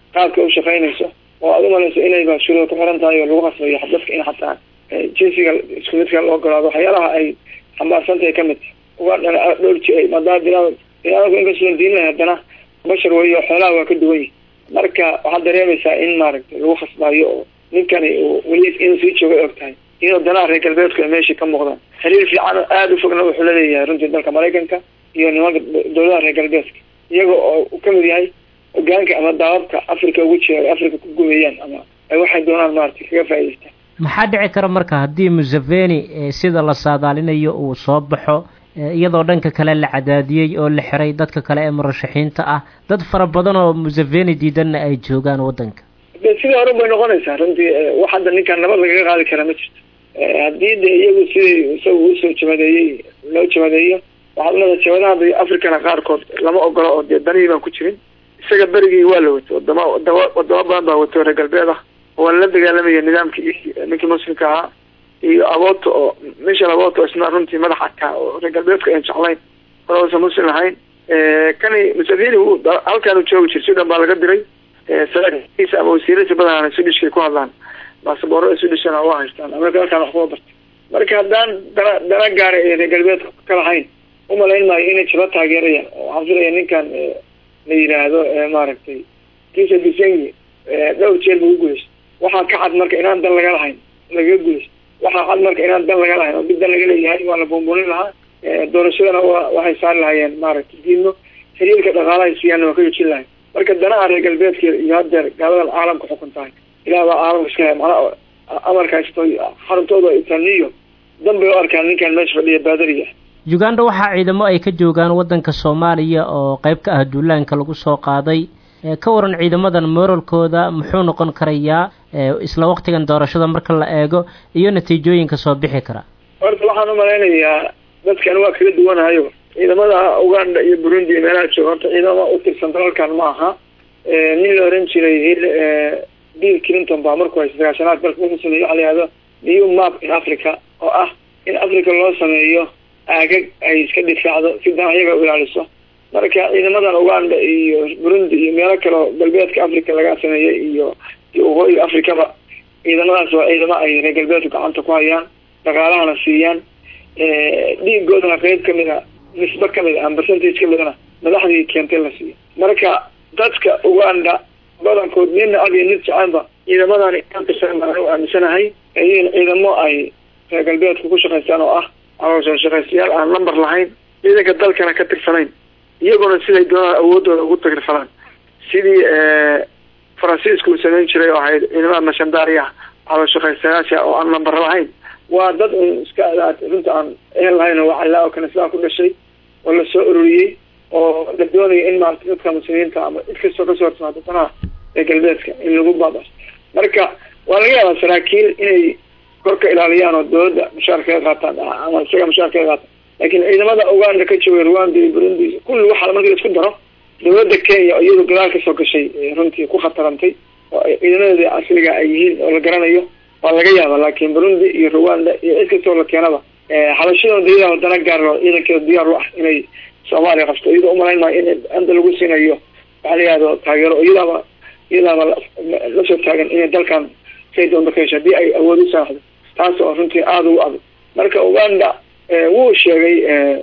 qaabka u shaqaynayso oo aad umalayso inayba shuruud ku xiran tahay oo lagu qasbayo dadka in xataa jinsiga isku midka loo golaado waxyaalaha ay xambaarsan tahay kamid ugandhana dhowr ji maadaama bina binaadamku inkastoo diin lahay haddana bashar weyo xoolaha waa ka duwan yihi marka waxaad dareemaysaa in maaragtay lagu khasbaayo oo ninkani weli inuu sii jooga og tahay iyadoo danaha reer galbeedku ay meeshii ka muuqdaan xiriir fiican oo aada u fogna wuxuu laleeyahay runtii dalka maraykanka iyo nimanka dowladaha reer galbeedka iyaga oo uu kamid yahay hogaanka ama daababka africa ugu jira ay africa ku gumeeyaan ama ay waxay doonaan maaragtay kaga faa'idaystaan maxaa dhici kara marka haddii museveni sida la saadaalinayo uu soo baxo iyadoo dhanka kale la cadaadiyey oo la xiray dadka kale ee murashaxiinta ah dad fara badan oo museveni diidanna ay joogaan waddanka de sidii hore bay noqonaysaa runtii wax hadda ninkaan nabad lagaga qaadi karaa ma jirto haddii de iyagu sidii isaga usoo jabadeeyey loo jabadeeyo waxaad leedahay jabadaha africana qaarkood lama ogolo oo dee danihii baan ku jirin isaga berigii waa la wato wadama wadama wadamo badan baa wato reer galbeed ah waa la dagaalamaya nidaamkii ninkii muslimka ahaa iyo aboto oo michel aboto isna runtii madax adkaa oo reer galbeedka aan jeclayn horausa muslim ahayn kani museveni wu halkaanu joogi jir sudan baa laga diray saraakiisa ama wasiiradiisa badanaan swedishkay ku hadlaan baasaboorada swedishana waa haystaan amerika halkaan wax kuwa bartay marka haddaan dana dana gaara ee reer galbeedka ka lahayn umalayn maayo inay jaba taageerayaan oo waxaan filaya ninkan la yidhaahdo maaragtay kisa bisengi dhowr jeer buu uguulaystay waxaa ka cad marka inaan dan laga lahayn lagaga guulaystay waxaa cad marka inaan dan laga lahayn oo mid dan laga leeyahay waa la buunbuunin lahaa doorashadana wa waxay saari lahaayeen maaragtay diidmo xiriirka dhaqaalahay siyaana waa ka joojin lahayn marka danaha reer galbeedka iyo hadeer gaaladan caalamka xukun tahay ilaah baa caalamka iska hay manaa amarka haysto xaruntooda itaniyo dan bay u arkaan ninkan meesha fadhiya baadariga uganda waxaa ciidamo ay ka joogaan waddanka soomaaliya oo qayb ka ah duulaanka lagu soo qaaday ka waran ciidamadan moralkooda muxuu noqon karayaa isla waqtigan doorashada marka la eego iyo natiijooyinka soo bixi kara horta waxaan umalaynayaa dadkan waa kala duwanahayo ciidamada uganda iyo burundi iyo meelaha jooga horta ciidamo utirsan dalalkan ma aha nin la oran jiray hil bill clinton baa markuu haysta sagaashanaad dalka wuxuu sameeyey waxa la yihahdo new map in africa oo ah in africa loo sameeyo aagag ay iska difaacdo si dan ayaga u ilaaliso marka ciidamadan uganda iyo burundi iyo meelo kale oo galbeedka africa laga sameeyey iyo iyo waqooyiga africaba ciidamadaas waa ciidamo ay reer galbeedku gacanta ku hayaan dhaqaalahana siiyaan dhiigoodana qeyb kamid a nisbe kamid a ama percentage kamidana madaxdii keentay la siiyo marka dadka uganda badankood nina ad iyo nid jecanba ciidamadani u aaminsanahay in ciidamo ay reer galbeedku ku shaqaystaan oo ah caloosha shaqaystayaal aan number lahayn ciidanka dalkana ka tirsanayn iyaguna siday doonaan awoodooda ugu tagirfalaan sidii faransiiska uu samayn jiray oo ahayd ciidamada mashandaariya calool shaqaystayaasha oo aan number lahayn waa dad un iska runta aan ehel lahayn oo wacallaa oo kanislaha ku dhashay oo lasoo ururiyey oo la doonaya in maarata dadka muslimiinta ama cid kastoo kasoo hortimaado danaha ee galbeedka in lagu baabas marka waa laga yaabaa saraakiil inay kor ka ilaaliyaan oo dawladda mushaar kaga qaataan ama isaga mushaar kaga qaataan laakiin ciidamada uganda ka jooga rwanda iyo burundi kulli waxaa markii laisku daro dawladda kenya oo iyadu gadaal kasoo gashay runtii ku khatarantay oo ciidamadeeda asliga ay yihiin oo la garanayo waa laga yaaba laakiin burundi iyo rwanda iyo cid kastoo la keenaba xabashadooda iyada wadana gaaro ciidankeeda diyaar u ah inay soomaaliya qabto iyadoo umalayn maayo in anda lagu siinayo waxaa la yihahdo taageero iyadaaba iyadaaba lasoo taagan inay dalkan say doonto ka hesho haddii ay awood u saaxdo taas oo runtii aada ugu adag marka uganda wuu sheegay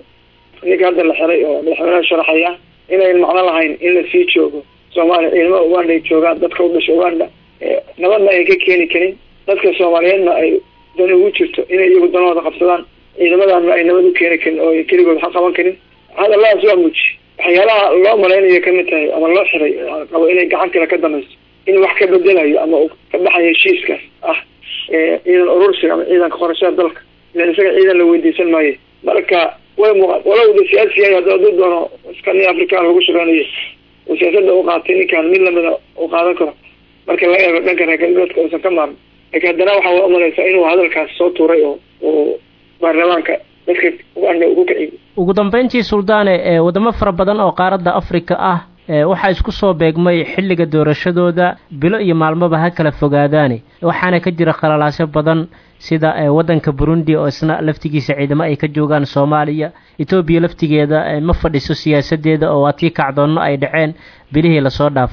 ninka hadda la xiray oo madaxweynaha sharaxaya inayn macno lahayn in lasii joogo soomaaliya ciidamada uganda ay joogaan dadka u dhasha uganda nabadna ay ka keeni karin dadka soomaaliyeedna ay dan ugu jirto inay iyagu danahooda qabsadaan ciidamadanna ay nabad u keeni karin oo keligood ha qaban karin hadalladaas waa muji waxyaalaha loo malaynayo kamid tahay ama loo xiray qabo inay gacan kale ka damayso in wax ka bedelayo ama uu ka baxayo heshiiskaas ah ciidan urursiga ama ciidanka qorashada dalka ilan isaga ciidan la weydiisan maayo marka way muuqa walow da siyaasi yahay hadda haduu doono iska nin african lagu shaqeynayo oo siyaasada u qaatay ninkan mid lamida u qaadan karo marka laga eego dhanka reer galbeedka uusan ka maarin laakiin haddana waxaa umalaysaa inuu hadalkaas soo tuuray oo uu baarlamaanka dadka uganda ugu kiciyo ugu dambeyntii suldaane ee wadamo fara badan oo qaaradda afrika ah waxaa isku soo beegmay xilliga doorashadooda bilo iyo maalmoba ha kala fogaadaani waxaana ka jira khalalaasyo badan sida waddanka burundi oo isna laftigiisa ciidamo ay ka joogaan soomaaliya etoobiya laftigeeda ma fadhiso siyaasadeeda oo waa tii kacdoonno ay dhaceen bilihii lasoo dhaafay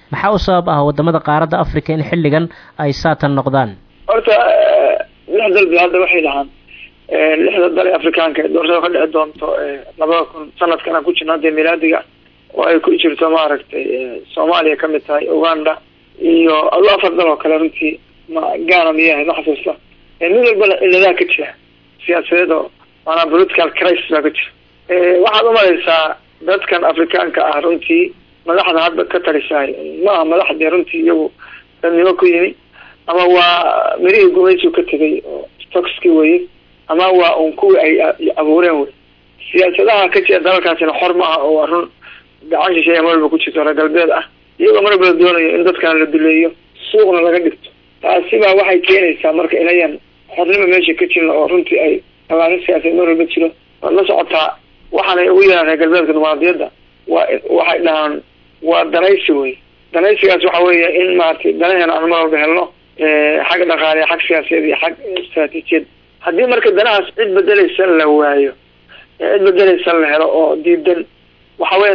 maxaa u sabab ah wadamada qaaradda africa in xilligan ay saatan noqdaan horta lix dal ba hadda waxay dhahaan lixda dal ee afrikaanka ee doorashada ka dhici doonto labada kun sanadkan aan ku jirno hadda milaadiga oo ay ku jirto maaragtay soomaaliya kamid tahay uganda iyo ado afar dal oo kale runtii ma gaana miyahay ma xasuusta mid walbana ciladaha ka jira siyaasadeed oo maanaa political crisis baa ka jira waxaad umalaysaa dadkan afrikaanka ah runtii madaxda hadda ka talisahay ma aha madaxdii runtii iyagu dadnimo ku yimi ama waa mirihii gumaysigu ka tegay oo stockski weye ama waa un kuwii ay abuureen wey siyaasadaha ka jira dalalkaasina xor ma aha oo waa run gacan shisheeya mar walba ku jirto reer galbeed ah iyagoo mar walba doonayo in dadkana la duleeyo suuqna laga dhigto taasi baa waxay keenaysaa marka inayan xornimo meesha ka jirin oo runtii ay alaanin siyaasadeed mar walba jiro waad la socotaa waxaanay ugu yeehaan reer galbeedka dimuqraadiyadda waa waxay dhahaan waa danaysi wey danaysigaas waxa weeye in maaragtay danaheena aan mar walba helno xag dhaqaale xag siyaasadeed iyo xag istraatiijiyad haddii marka danahaas cid bedeleysan la waayo cid bedeleysan la helo oo diidan waxa weya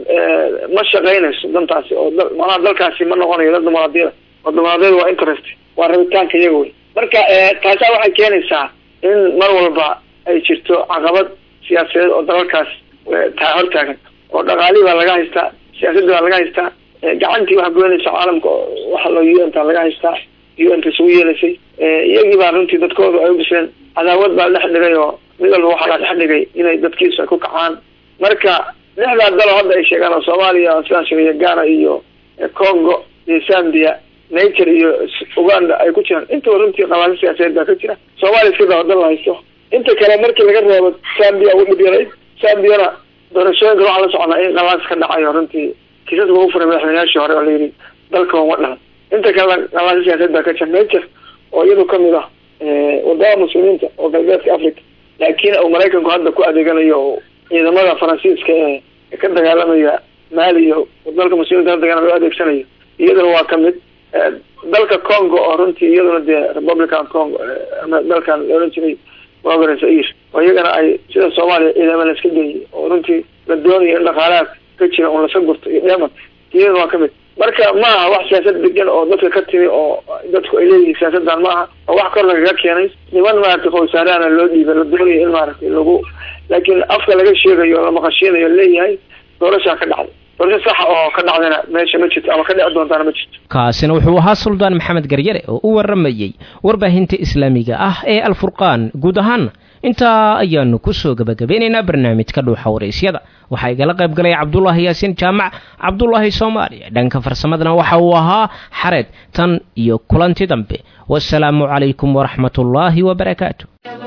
ma shaqeynayso dantaasi oo manaha dalkaasi ma noqonayo dad dimuqraadiyada oo dimuqraadiyada waa interest waa rabitaanka iyaga wey marka taasaa waxay keenaysaa in mar walba ay jirto caqabad siyaasadeed oo dalalkaas taa hortaagan oo dhaqaalihii baa laga haystaa siyaasadii baa laga haystaa gacantii wax goynaysa caalamka waxa loo u n ta laga haystaa u n ta isugu yeelaysay iyagii baa runtii dadkoodu ay u bisleen cadaawad baa dhex dhigay oo mid walba waxaa la dhex dhigay inay dadkiisu ay ku kacaan marka lixdaa dalo hadda ay sheegaan oo soomaaliya sidaan sheegay ghana iyo congo iyo zambia nature iyo uganda ay ku jiraan intaba runtii qabaasi siyaasadeed baa ka jira soomaaliya iska daa dal la haysto inta kale markii laga reebo zambia ugu dhib yarayd zambiana doorashooyinka waxaa la soconaa in qalaas ka dhacayo runtii kiisaska ugu furay madaxweynayaashii hore oo la yidhi dalka uma dhalan inta kale qalaasi siyaasadeed baa ka jira nature oo iyadu kamid ah wadamada muslimiinta oo galbeedka africa laakiin uu maraykanku hadda ku adeeganayo ciidamada faransiiska ee ka dagaalamaya maali iyo dalka muslimiinta ka dagaalamaya o adeegsanayo iyaduna waa kamid dalka congo oo runtii iyaduna dee republican congo dalkan la odhan jiray wagare zair oo iyagana ay sida soomaaliya ciidama la iska geeyay oo runtii la doonayo in dhaqaalaha ka jira un lasa gurto iyo dheeman iyaduna waa kamid marka ma aha wax siyaasad degan oo dadka ka timi oo dadku ay leeyihiin siyaasadan ma aha oo wax kor lagaga keenay niman maaragtay qowsaarahana loo dhiibay la doonayo in maaragtay lagu laakiin afka laga sheegayo la maqashiinayo leeyahay doorashaa ka dhacday doorasho saxa oo ka dhacdayna meesha ma jirto ama ka dhici doontaana ma jirto kaasina wuxuu ahaa suldaan maxamed garyare oo u waramayey warbaahinta islaamiga ah ee alfurqaan guud ahaana intaa ayaanu kusoo gebagabeynaynaa barnaamijka dhuuxa waraysyada waxaa igala qayb galay cabdulaahi yaasiin jaamac cabdulaahi soomaaliya dhanka farsamadana waxa uu ahaa xareed tan iyo kulanti dambe wasalaamu calaykum waraxmatullaahi wabarakaatu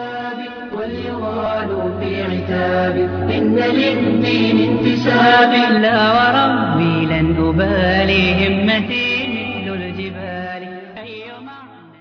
إن للدين انتساب لا وربي لن أبالي همتي